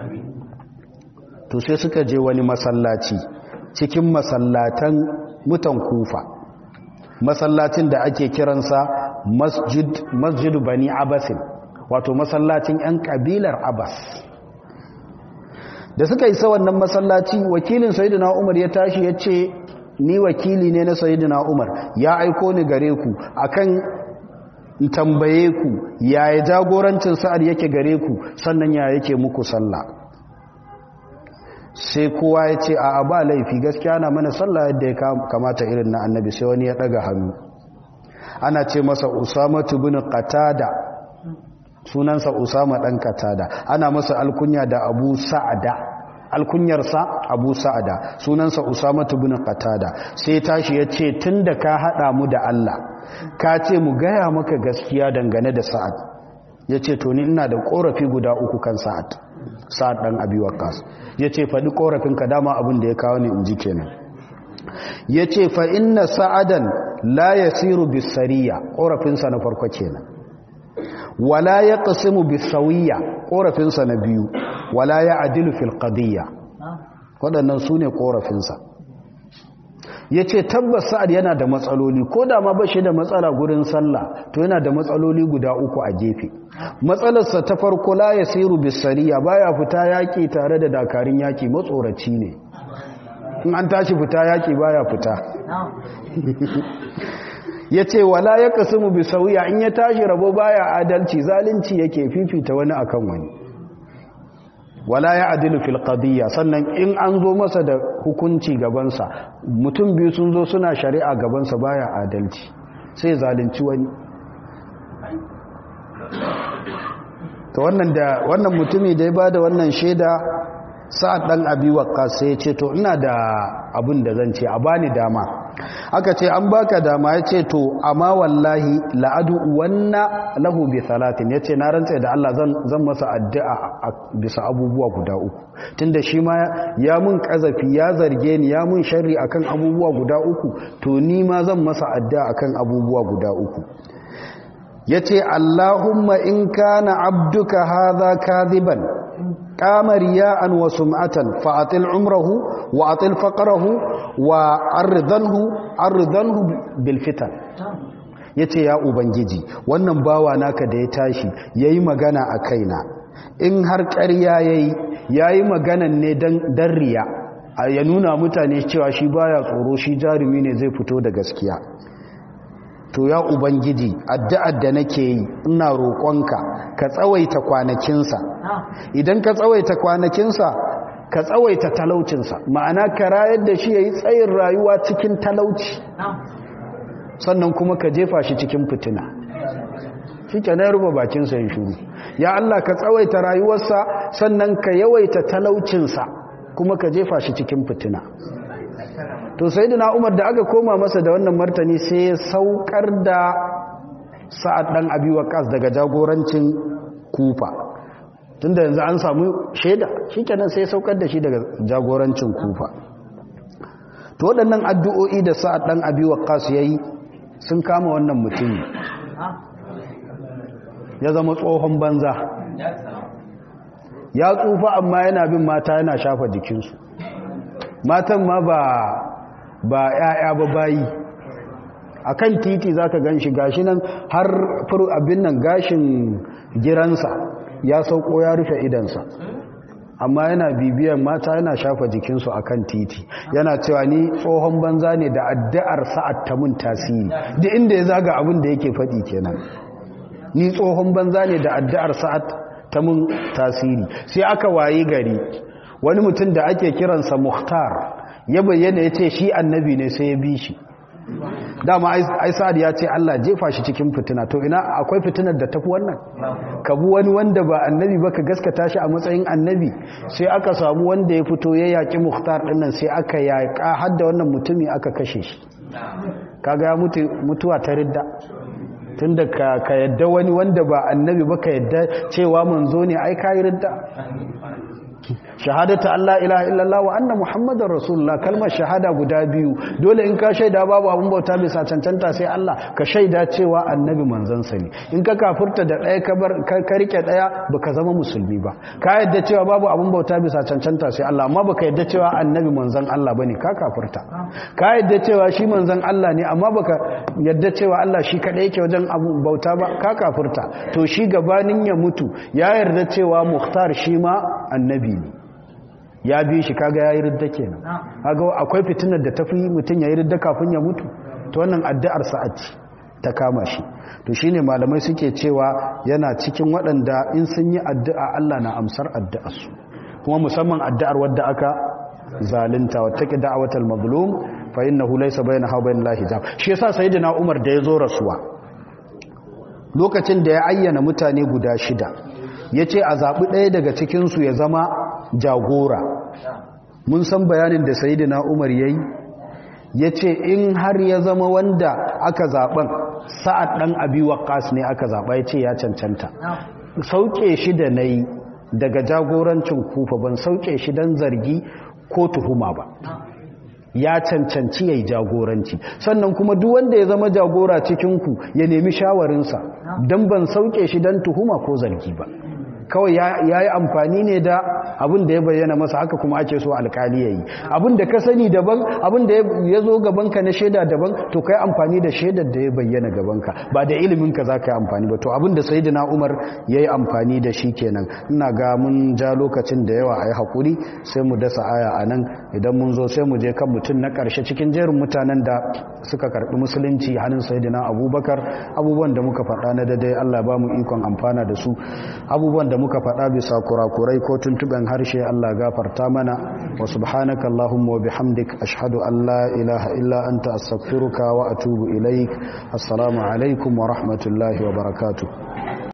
to sai suka je wani masallaci cikin masallatan mutan kufa masallacin da ake kiransa masjid masjid bani abasin wato masallacin yan kabilar abbas da suka isa wannan masallaci wakilin sayyidina umar ya tashi ya ce ni wakili ne na sayyidina umar ya aiko ni gare ku akan tambaye ku yaya jagorancin sa'ad yake gare ku sannan ya yake muku sallah sai kowa ya ce a ba laifi gaskiya na mana sallah yadda ya kamata irin na annabi sai wani ya daga hannu ana ce masa usama bin qatada sunansa usama dan qatada ana masa alkunya da abu sa'ada alkunyarsa abu sa'ada sunansa usama bin qatada sai tashi ya ce tunda ka hada mu da Allah ka ce mu gaya maka gaskiya dangane da sa'ad ya ce to ni ina da korafi guda uku kan sa'ad sa'ad dan abi waqas ya ce faɗi korafinka dama abin da ya kawo ni in ji kenan ya ce fa inna sa'adan la yasiru bisariya korafinsa na farko kenan wala ya qasimu bisawiyya korafinsa na biyu wala ya adilu fil qadiyya waɗannan su ne korafinsa ya ce tabbas sa'ad yana da matsaloli ko da ma bashi da matsala gurin sallah to yana da matsaloli guda uku a gefe matsalarsa ta farko la ya siru bisariya baya fita yaƙi tare da dakarun yaƙi matsoraci ne in an tashi fita yaƙi baya fita ya ce wala ya kasimu bisawiya in ya tashi rabo baya adalci zalunci yake fifita wani akan wani wala ya adilu fil qadiyya sannan in an zo masa da hukunci gabansa mutum biyu sun zo suna shari'a gabansa baya adalci sai zalunci wani to wannan da wannan mutumi da ya bada wannan shaida sa'ad dan abi waqqas sai ya ce to ina da abin da zan ce a bani dama aka ce an baka dama ya ce to amma wallahi la'adu wanna lahu bi salatin ya ce na rantsa da Allah zan masa addu'a bisa abubuwa guda uku tunda shi ma ya mun kazafi ya zarge ni ya mun sharri akan abubuwa guda uku to ni ma zan masa addu'a akan abubuwa guda uku ya ce Allahumma in kana abduka hadha kadhiban qama riya'an wa sum'atan fa'atil umrahu wa atil faqrahu wa ardanhu ardanhu bil fitan yace ya ubangiji wannan bawa naka da ya tashi yayi magana a kaina in har ƙarya yayi yayi maganan ne dan dan riya ya nuna mutane cewa shi baya tsoro shi jarumi ne zai fito da gaskiya to ya ubangiji addu'ar da nake yi ina roƙonka ka tsawaita kwanakinsa idan ka tsawaita kwanakinsa ka tsawaita talaucinsa ma'ana ka rayar da shi ya yi tsayin rayuwa cikin talauci sannan kuma ka jefa shi cikin fitina shi ke na ruba bakinsa ya shuru ya Allah ka tsawaita rayuwarsa sannan ka yawaita talaucinsa kuma ka jefa shi cikin fitina to sai da umar da aka koma masa da wannan martani sai ya saukar da sa'ad ɗan abi waqas daga jagorancin kufa tunda yanzu an samu shaida shikenan sai saukar da shi daga jagorancin kufa to waɗannan addu'o'i da sa'ad ɗan abi waqas yayi sun kama wannan mutum ya zama tsohon banza ya tsufa amma yana bin mata yana shafa jikinsu matan ma ba ba ‘ya'ya ba bayi a kan titi za ka gan shi gashi nan har furu abin nan gashin giransa ya sauko ya rufe idansa amma yana bibiyan mata yana shafa jikinsu a kan titi yana cewa ni tsohon banza ne da addu'ar sa'ad ta mun tasiri da inda ya zaga abin da yake faɗi kenan ni tsohon banza ne da addu'ar sa'ad ta mun tasiri sai aka wayi gari wani mutum da ake kiransa muhtar ya bayyana ya ce shi annabi ne sai ya bi shi dama ai sa'ad ya ce Allah jefa shi cikin fitina to ina akwai fitinar da tafi wannan ka bu wani wanda ba annabi ba ka gaskata shi a matsayin annabi sai aka samu wanda ya fito ya yaki muhtar dinnan sai aka yaƙa har da wannan mutumi aka kashe shi kaga ya mutu mutuwa ta ridda tunda ka ka yadda wani wanda ba annabi ba ka yadda cewa manzo ne ai kai ridda shahadata Allah ilaha illallah wa anna muhammadar rasulullah kalmar shahada guda biyu dole in ka shaida babu abun bauta bisa cancanta sai Allah ka shaida cewa annabi manzon sa ne in ka kafurta da ɗaya ka bar ka rike ɗaya baka zama musulmi ba ka yadda cewa babu abun bauta bisa cancanta sai Allah amma baka yadda cewa annabi manzon Allah bane ka kafurta ka yadda cewa shi manzon Allah ne amma baka yadda cewa Allah shi kadai yake wajen abun bauta ba ka kafurta to shi gabanin ya mutu ya yarda cewa muhtar shi ma annabi ne ya bi shi kaga yayi ridda kenan kaga akwai fitinar da tafi mutun yayi ridda kafin ya mutu to wannan addu'ar sa'ati ta kama shi to shine malamai suke cewa yana cikin waɗanda in sun yi addu'a Allah na amsar addu'arsu kuma musamman addu'ar wadda aka zalunta wattaqi da'watal mazlum fa innahu laysa bainaha wa bainal hijab shi yasa sayyidina Umar da yazo rasuwa lokacin da ya ayyana mutane guda shida yace a zabi ɗaya daga cikin su ya zama jagora mun san bayanin da sayyidina Umar yayi yace in har ya zama wanda aka zaben sa'ad dan abi waqas ne aka zaba yace ya cancanta sauke shi da nayi daga jagorancin kufa ban sauke shi dan zargi ko tuhuma ba ya cancanci ya yi jagoranci sannan kuma duk wanda ya zama jagora cikinku ya nemi shawarinsa don ban sauke shi don tuhuma ko zargi ba kawai ya yi amfani ne da abin da ya bayyana masa haka kuma ake so alkali ya yi abin da ka sani daban abin da ya zo gabanka na shaida daban to ka yi amfani da shaidar da ya bayyana gabanka ba da iliminka za ka yi amfani ba to abin da sayidina umar ya yi amfani da shi kenan ina ga mun ja lokacin da yawa a yi haƙuri sai mu dasa aya a nan idan mun zo sai mu je kan mutum na ƙarshe cikin jerin mutanen da suka karɓi musulunci hannun sayidina abubakar abubuwan da muka faɗa na daidai allah ba mu ikon amfana da su abubuwan da muka faɗa bisa kurakurai ko tuntuɓen harshe Allah gafarta mana wa subhanaka Allahumma wa bihamdik ashhadu an la ilaha illa anta astaghfiruka wa atubu ilaik assalamu alaikum wa rahmatullahi wa barakatuh